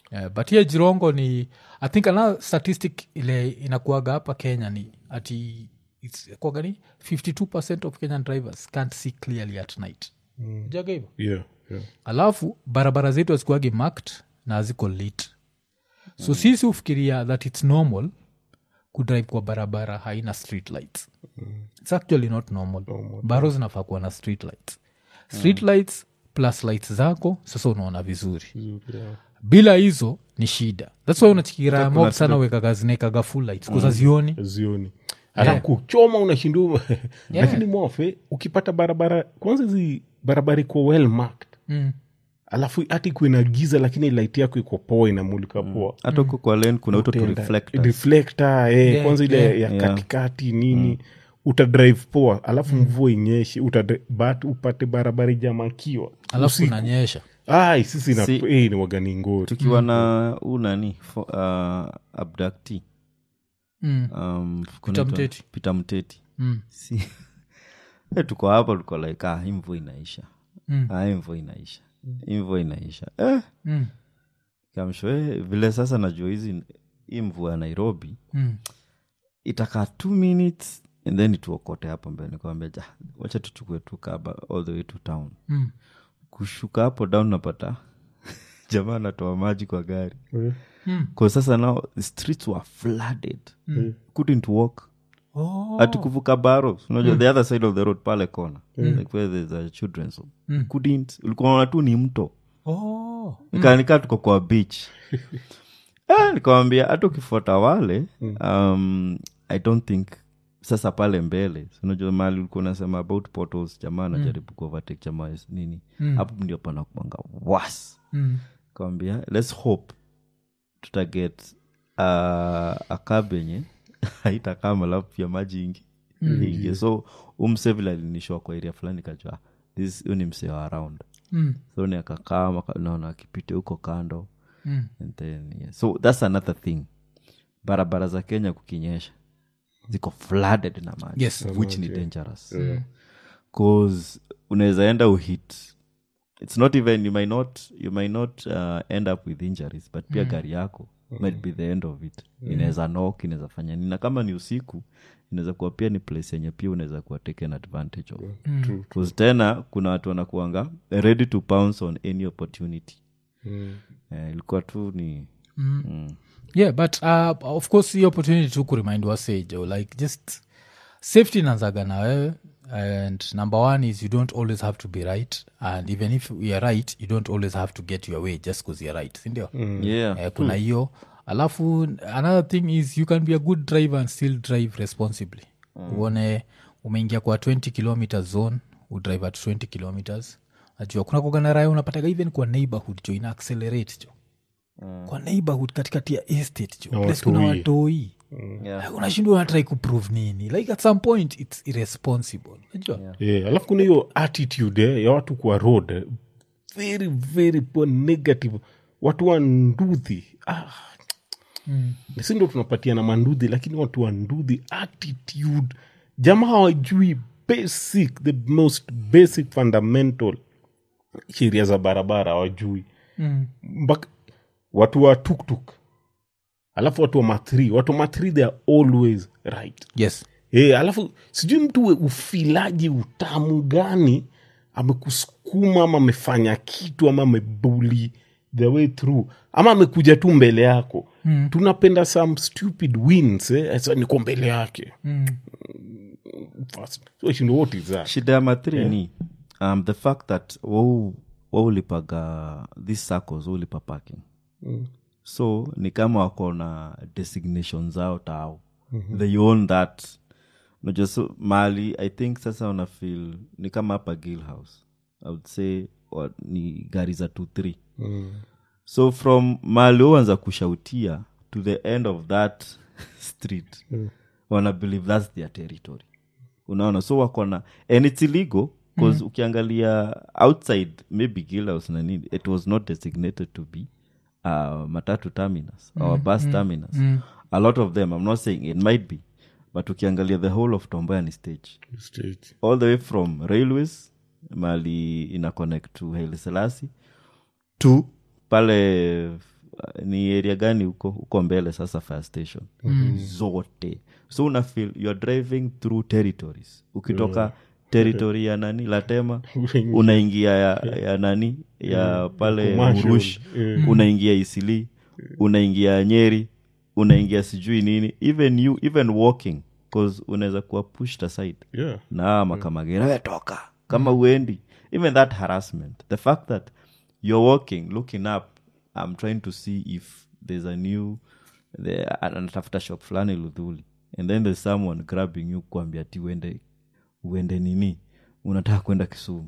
yeah, but hiye jirongo ni i think another statistic ile inakuaga hapa kenya ni ati it's kuaga ni 52 of kenyan drivers can't see clearly at night mm. jaga hivo yeah, yeah. alafu barabara zetu hazikuagi marked na haziko lit so sisi hufikiria that its normal kudrive kwa barabara haina street lights its actually not normal, baro zinafaa kuwa na street lights street lights plus lights zako sasa unaona vizuri Yeah. bila hizo ni shida thats why unachikira mob sana wekaga zinekaga full lights kuza zioni zioni hata kuchoma unashindua lakini mofe ukipata barabara kwanza zi barabara iko well marked Mm. alafu hata ikuwe na giza lakini light yako iko poa inamulika poa hata huko kwa len kuna uto tu Utaenda- reflectors. reflector, eh, Yeah, kwanza ile yeah. ya Yeah. katikati nini utadrive poa alafu mvua inyeshe utadri- but upate barabara ijamakiwa alafu unanyesha ai sisi na Si- eh, ni wagani ngori tukiwa na huu nani fo- uh, abductee, mm. um, Peter kunaitwa- Mteti. Peter mteti Mm. si Eh, tuko hapa tuko like ah, hii mvua inaisha Mm. ah, hii mvua inaisha hii mvua inaisha eh, Mm. kamsho eh, vile sasa najua hizi hii mvua ya nairobi Mm. itakaa two minutes and then ituokote hapo mbele nikwambia ja wacha tuchukue tu kaba all the way to town Mm. kushuka hapo down napata jamaa anatoa maji kwa gari Eh, kwa sasa now the streets were flooded couldn't walk Oh. hati kuvuka baro unajua the other side of the road pale kona like where there's a children's home couldn't ulikuwa unaona tu ni mto Oh. nikanikaa tuko kwa beach ah, nikawambia hata ukifuata wale um, i don't think sasa pale mbele si unajua mali ulikuwa unasema about portals jamaa anajaribu kuovertake jamaa nini hapo ndio panakuanga was Mm. kawambia let's hope tutaget uh, akabenye haitakaa malafu pia maji ingi ingie so umsevil alinishwa kwa area fulani kajua this huyu ni msee wa around Mm. so ni akakaa maka- naona akipita huko kando Mm. and then yeah. so that's another thing barabara za kenya kukinyesha ziko flooded na maji Yes. which ni dangerous cause unaweza enda uhit it's not even you might not you might not uh, end up with injuries but pia gari yako might be the end of it inaweza nok inaweza fanya nini na kama ni usiku inaweza kuwa pia ni place yenye pia unaweza kuwa taken advantage of true. Cause tena kuna watu wanakuanga ready to pounce on any opportunity Mm. eh, ilikuwa tu ni mm. yeah but uh, of course hii opportunity tu kuremind wasejo like just safety nanzaga na wewe and number one is you don't always have to be right and even if you're right you don't always have to get your way just because you're right sindio yeah eh, kuna hiyo alafu another thing is you can be a good driver and still drive responsibly uone umeingia kwa 20 kilometer zone udrive at 20 kilometers najua kuna kugana raya unapataga even kwa neighborhood jo ina accelerate jo kwa neighborhood katikati ya estate jo Na place kuna watoi. watoi yeah. unashindwa unatrai kuprove nini like at some point its irresponsible najua yeah. alafu kuna hiyo attitude eh, ya watu kwa road eh, very very poor negative watu wa ndudhi ah. mm. si ndo tunapatia na mandudhi lakini watu wa ndudhi attitude jamaa hawajui basic the most basic fundamental sheria za barabara hawajui mm. mpaka watu wa tuktuk alafu watu wa mathri watu wa mathri they are always right yes e, alafu sijui mtu we- ufilaji utamu gani amekusukuma ama amefanya kitu ama amebuli the way through ama amekuja tu mbele yako mm. tunapenda some stupid wins eh? Sasa niko mbele yake mm. First. so shindo what is that shida ya mathri ni um, the fact that wau waulipaga this circles waulipa parking Mm. so ni kama wako na designation zao tao mm-hmm. they own that unajua so mali i think sasa una feel ni kama hapa gill house i would say wa, ni gari za t three Mm. so from mali uanza kushautia to the end of that street Mm. wana believe that's their territory unaona so wako na and its illegal bcause ukiangalia outside maybe gilhouse na nini it was not designated to be uh, matatu terminus or bus terminus a lot of them i'm not saying it might be but ukiangalia the whole of tomboya ni stage Stage. all the way from railways mali ina connect to Haile Selassie to pale ni area gani huko huko mbele sasa fire station zote so una feel you're driving through territories ukitoka territory ya nani latema unaingia ya, ya nani ya pale Commercial. murush unaingia isili unaingia nyeri unaingia sijui nini even you even walking cause unaweza kuwa pushed aside yeah. na makamagera wetoka kama uendi even that harassment the fact that you're walking looking up i'm trying to see if there's a new the, anatafuta shop fulani ludhuli and then there's someone grabbing you kuambia ti uende uende nini unataka kwenda kisumu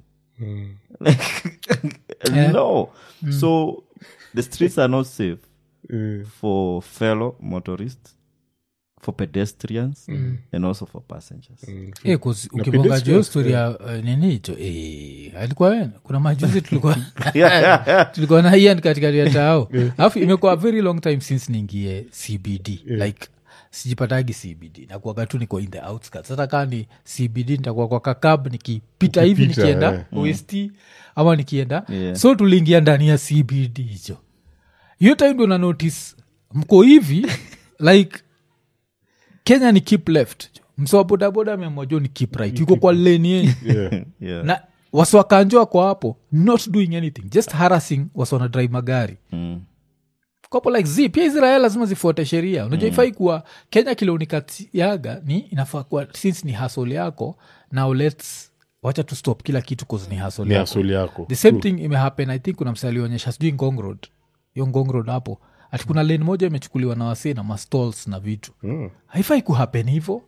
no so the streets are not safe Mm. for fellow motorists for pedestrians and also for passengers Eh, 'cause ukibonga pedestrians, juu story ya eh, nini hicho eh, alikuwa we kuna majuzi tulikuwa tulikuwa na ian katikati ya tao alafu imekuwa very long time since niingie cbd like sijipatagi cbd nakuaga tu niko in the outskirts hata kaa ni cbd nitakuwa kwa kakab nikipita hivi Ukipita, nikienda eh. ost ama nikienda Yeah. so tuliingia ndani ya cbd hicho hiyo time ndo na notice mko hivi like kenya ni keep left msowa bodaboda ameamua ni keep right yuko kwa leni yenyu Yeah. yeah na wasiwakanjo wako hapo not doing anything just harassing wasiwana drive magari mm. kopo like z pia israel lazima zifuate sheria unajua ifai kuwa kenya kileunikatiaga ni inafaa kuwa since ni hasol yako now lets wacha tu stop kila kitu cause ni hasol ni yako asuli yako the same thing imehappen i think kuna msa alionyesha sijui ngong road hiyo ngong road hapo ati kuna lane moja imechukuliwa na wasee na mastalls na vitu Mm. haifai kuhappen hivo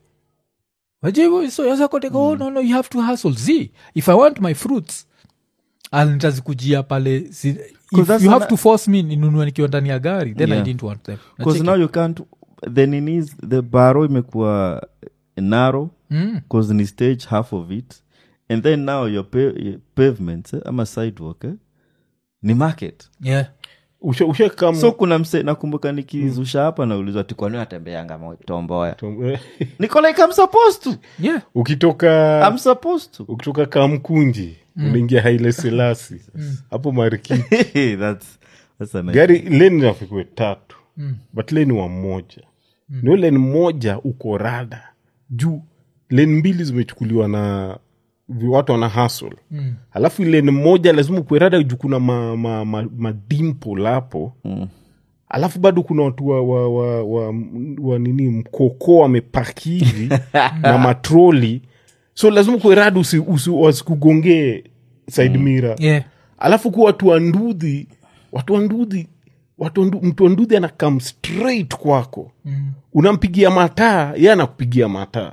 wajivo so yazakoteka oh, no, no, you have to hustle z if i want my fruits I'll nitazikujia pale si, if that's you have ana- to force me ninunue nikiwa ndani ya gari then i Yeah. didn't want them because Nacheki. now you can't the ninis the baro imekuwa narrow Mm. cause ni stage half of it and then now your, pa your pavements eh, ama sidewalk eh, ni market yeah. Usha- ushakam- so kuna mse nakumbuka nikizusha hapa naulizwa tikwani natembeanga mo- tomboya Tom- eh, niko like i'm supposed to yeah. ukitoka i'm supposed to ukitoka kamkunji unaingia haile selasi hapo mariki that's that's a nice gari leni nafikwe tatu but leni wa moja mm. nio leni moja uko rada juu leni mbili zimechukuliwa na vi- watu wana hasl mm. alafu leni moja lazima ukwe rada juu kuna ma, ma, ma, madimple hapo Mm. alafu bado kuna watu wa, wa, wa, wa, wa nini mkoko wamepaki hivi na matroli so lazima ukwe rada usi, usi, wasikugongee side mira Yeah. alafu kuwa watu wa ndudhi watu wa ndudhi watu wa ndu- mtu wa ndudhi anakam straight kwako mm. unampigia mataa ye anakupigia mataa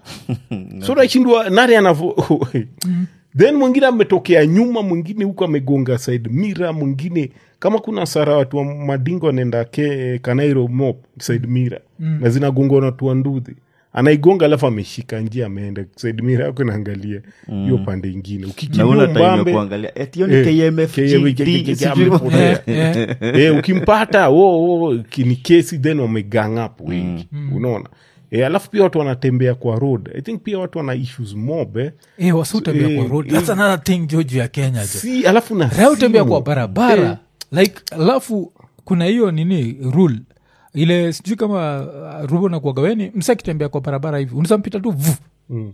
so nashindwa nari anavo then mwingine ametokea nyuma mwingine huku amegonga side mira mwingine kama kuna sara watu wa madingo anaenda ke kanairo mop side mira mm. na zinagongwa na watu wa ndudhi anaigonga alafu ameshika njia ameenda side mira yako naangalia hiyo pande ingine na ukikimbia una time ya mbambe kuangalia eti hiyo ni Eh, KMFGD, KMFGD, sijui- amepotea. Yeah, yeah. Eh, ukimpata wo, wo, ki- ni kesi then wamegang up wengi unaona e, alafu pia watu wanatembea kwa road i think pia watu wana issues mob eh. Eh, wasiutembea Eh, kwa road eh. that's another thing joju ya kenya jo si alafu na Raia utembea simu. kwa barabara like alafu kuna hiyo nini rule ile sijui kama uh, rubo na kuagaweni msa akitembea kwa barabara hivi unazampita tu vu Mm.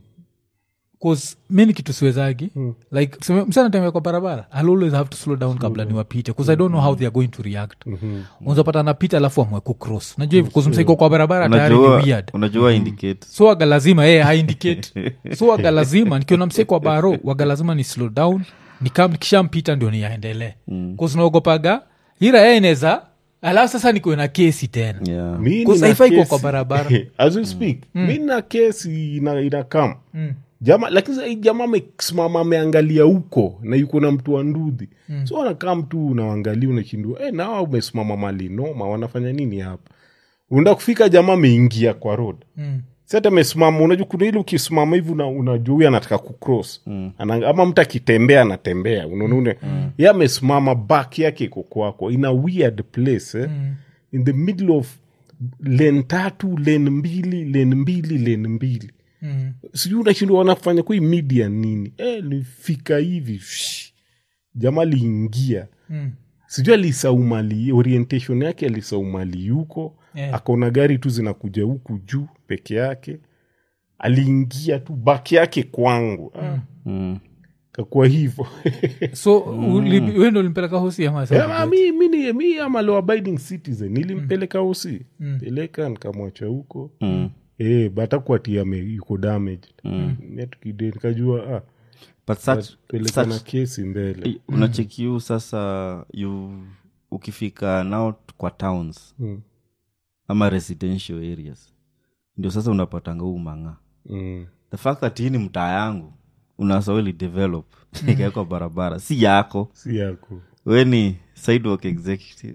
cause mi ni kitu siwezagi like tuseme, msa anatembea kwa barabara I'll always have to slow down kabla niwapite bcause i don't know how they are going to react unazapata anapita alafu amwe kucross unajua hivi bcause msaiko kwa barabara tayari ni unajua weird unajua indicate so waga lazima yeye haindicate so waga lazima nikiona msee kwa baro waga lazima ni slow down nikam nikishampita ndio niaendelee mm. kusinaogopaga ira yeye inaweza alafu sasa nikuwe na kesi tena yeah Mi Cause nina haifai kuwa kesi- kwa barabara. as we speak mi na kesi ina, ina kam jama lakini sasa hii jamaa amesimama ameangalia huko na yuko na mtu wa ndudhi so anakaa mtu unaangalia unashindua eh, nawa umesimama mali noma wanafanya nini hapa unaenda kufika jamaa ameingia kwa road Mm. sata amesimama unajua kuna ili ukisimama hivi una- unajua huyu anataka kucross mm. ama mtu akitembea anatembea unaona mm. ye amesimama back yake iko kwako in a weird place eh? mm. in the middle of len tatu len mbili len mbili len mbili Mm. sijui unashindwa wanafanya kui media nini eh, nifika hivi shh. jamaa liingia Mm. sijui alisaumali orientation yake alisaumali yuko Yeah. akaona gari tu zinakuja huku juu peke yake aliingia tu baki yake kwangu ah, Mm. kakuwa hivo so mm. wendo ulimpeleka hosi ama Yeah, mi, mi, ni- mi am a law abiding citizen nilimpeleka usi peleka nikamwacha huko Mm. Eh, but akuati ame yuko damaged Mimi tukide nikajua ah, but such, peleka na such kesi mbele Eh, unachekiu sasa you ukifika now kwa towns Mm. ama residential areas ndio sasa unapatanga huu mang'aa Mm. the fact that hii ni mtaa yangu unasaweli develop ikawekwa barabara si yako si yako we ni sidewalk executive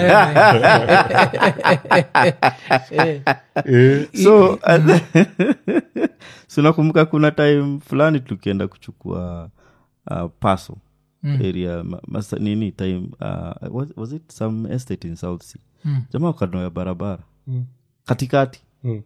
eh, so so nakumbuka kuna time fulani tukienda kuchukua uh, paso area ma, masa, nini time uh, was, was it some estate in south sea Mm. jamaa kando ya barabara Mm. katikati mm.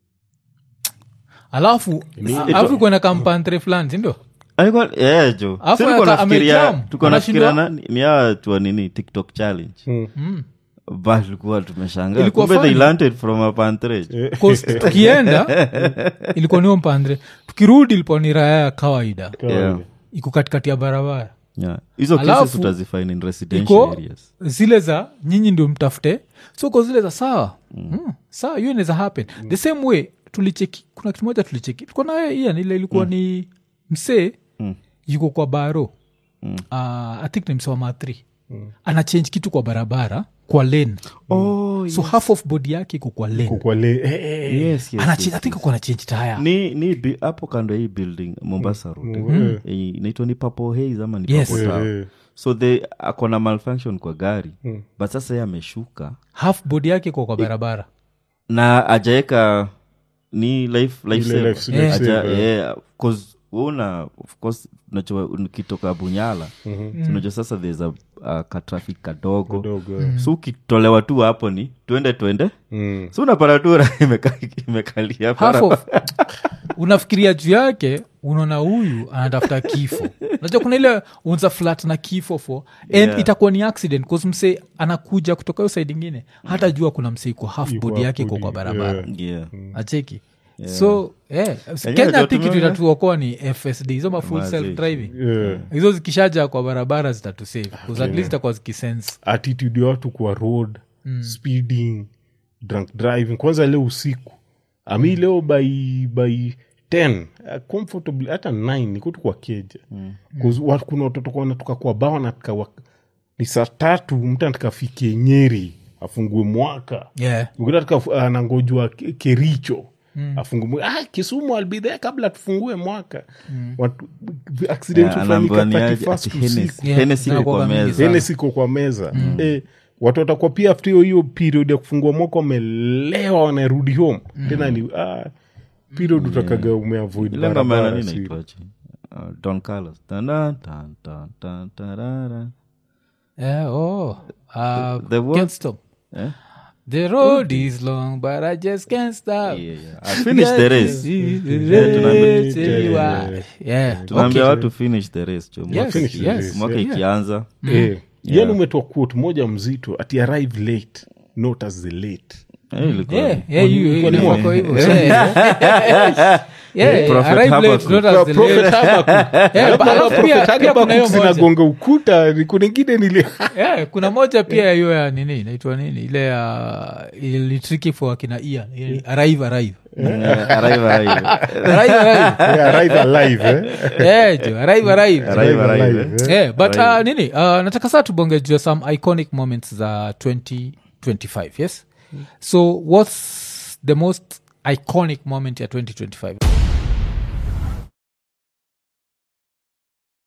alafu alafu kuenda kampantre fulani sindio Alikuwa- yeah, jo Alafu Si tulikuwa aka- nafikiria- amejam. tulikuwa nafikiria Anashindwa- na- ni hawa tu wa nini tiktok challenge Mm. but tulikuwa tumeshangaa Ilikuwa kumbe they funny. landed from a pantrage 'Cause tukienda ilikuwa niyo mpandre tukirudi ilikuwa ni raya ya kawaida yeah. iko katikati ya barabara yeah. hizo Alafu, cases utazifine in residential iko areas zile za nyinyi ndio mtafute so ko zile za sawa mm. sawa hiyo inaweza happen the same way tulicheki kuna kitu moja tulicheki tuko naye ian ile ilikuwa ni msee Mm. yuko kwa baro Mm. uh, i think ni msee wa mathri ana change kitu kwa barabara kwa lane oh, so half of body yake iko kwa lane Kwa le- eh, eh, yes, yes, Ana yes, change- I think uko na change taya ni ni bi- hapo kando ya hii building mombasa road Mm. Eh, inaitwa ni papo haze ama ni Yes. Purple Tower. eh, so the akona malfunction kwa gari but sasa ye ameshuka half body yake iko kwa barabara na ajaeka ni life, life ile saver. life- Yeah. life Aja- saver. yeah, 'cause una of course unajua ukitoka bunyala Mhm. so unajua sasa there's a, a katrafik kadogo Kidogo, eh. so ukitolewa tu hapo ni twende twende Mm. so unapata tu raha imeka- imekalia half barabara. of unafikiria juu yake unaona huyu anatafuta kifo unajua kuna ile unza flat na kifo fo and Yeah. itakuwa ni accident bcause msee anakuja kutoka hiyo side ingine hata jua kuna msee iko half Iko body yake hapo iko kwa di- barabara yeah. yeah. acheki so yeah. Yenyewe kenya ndio ti kitu tumeona. inatuokoa ni fsd hizo ma full Mazi. self driving Yeah. hizo zikishaja kwa barabara zitatusave bcause at least itakuwa zikisense attitude ya watu kwa road speeding drunk driving kwanza leo usiku ami leo by by 10 uh, comfortably hata 9 niko tu kwa keja mm. kuna watoto kwa wanatoka kwa bawa nataka wa, ni saa tatu mtu anataka afike nyeri afungue mwaka yeah mwingine ataka anangojwa Ke- kericho mm. afungue ah, kisumu albidhea kabla tufungue mwaka mm. Watu, accident Yeah, hufanyika anaambiwa ni aje, 31st ati usiku. Hennessy- Yeah, Hennessy iko zinakuwa kwa mingi meza. sana. Hennessy iko kwa meza eh, watu watakuwa pia after hiyo hiyo period ya kufungua mwaka wamelewa wanarudi home tena ni ah, period utakaga umeavoid ile ngoma ya barabara nani si- inaitwaje? Uh, Don Carlos. Tan, tan, tan, tan, tan, tarara. yeah oh uh, The what? can't stop Eh? The road is long, but I just can't stop. Yeah, yeah. I finished the race. Yeah, tunaambia- Yeah, tunaambia okay. watu finish the race jo. Mwaka Yes, iki- yes, mwaka yeah. ikianza eh, yani umetoa quote moja mzito ati arrive late not as the late eh, ilikuwa- Yeah, yeah, you- you- Kwani you mwa- wako hivyo. Yeah. Yeah, Prophet arrive late, Habakkuk. not as the Prophet late. Habakkuk. Yeah, but alafu pia- Prophet pia kuna hiyo Habakkuk moja. zinagonga ukuta ni kuna ingine nili Yeah, kuna moja pia hiyo ya nini inaitwa nini ile ya ilitriki for akina ia arrive arrive Eh, arrive, arrive. arrive arrive Yeah, arrive alive eh? yeah, jo, arrive arrive Arrive, arrive, eh. eh? yeah, but uh, Right. nini uh, nataka saa tubonge jua some iconic moments za 2025 yes so what's the most iconic moment ya 2025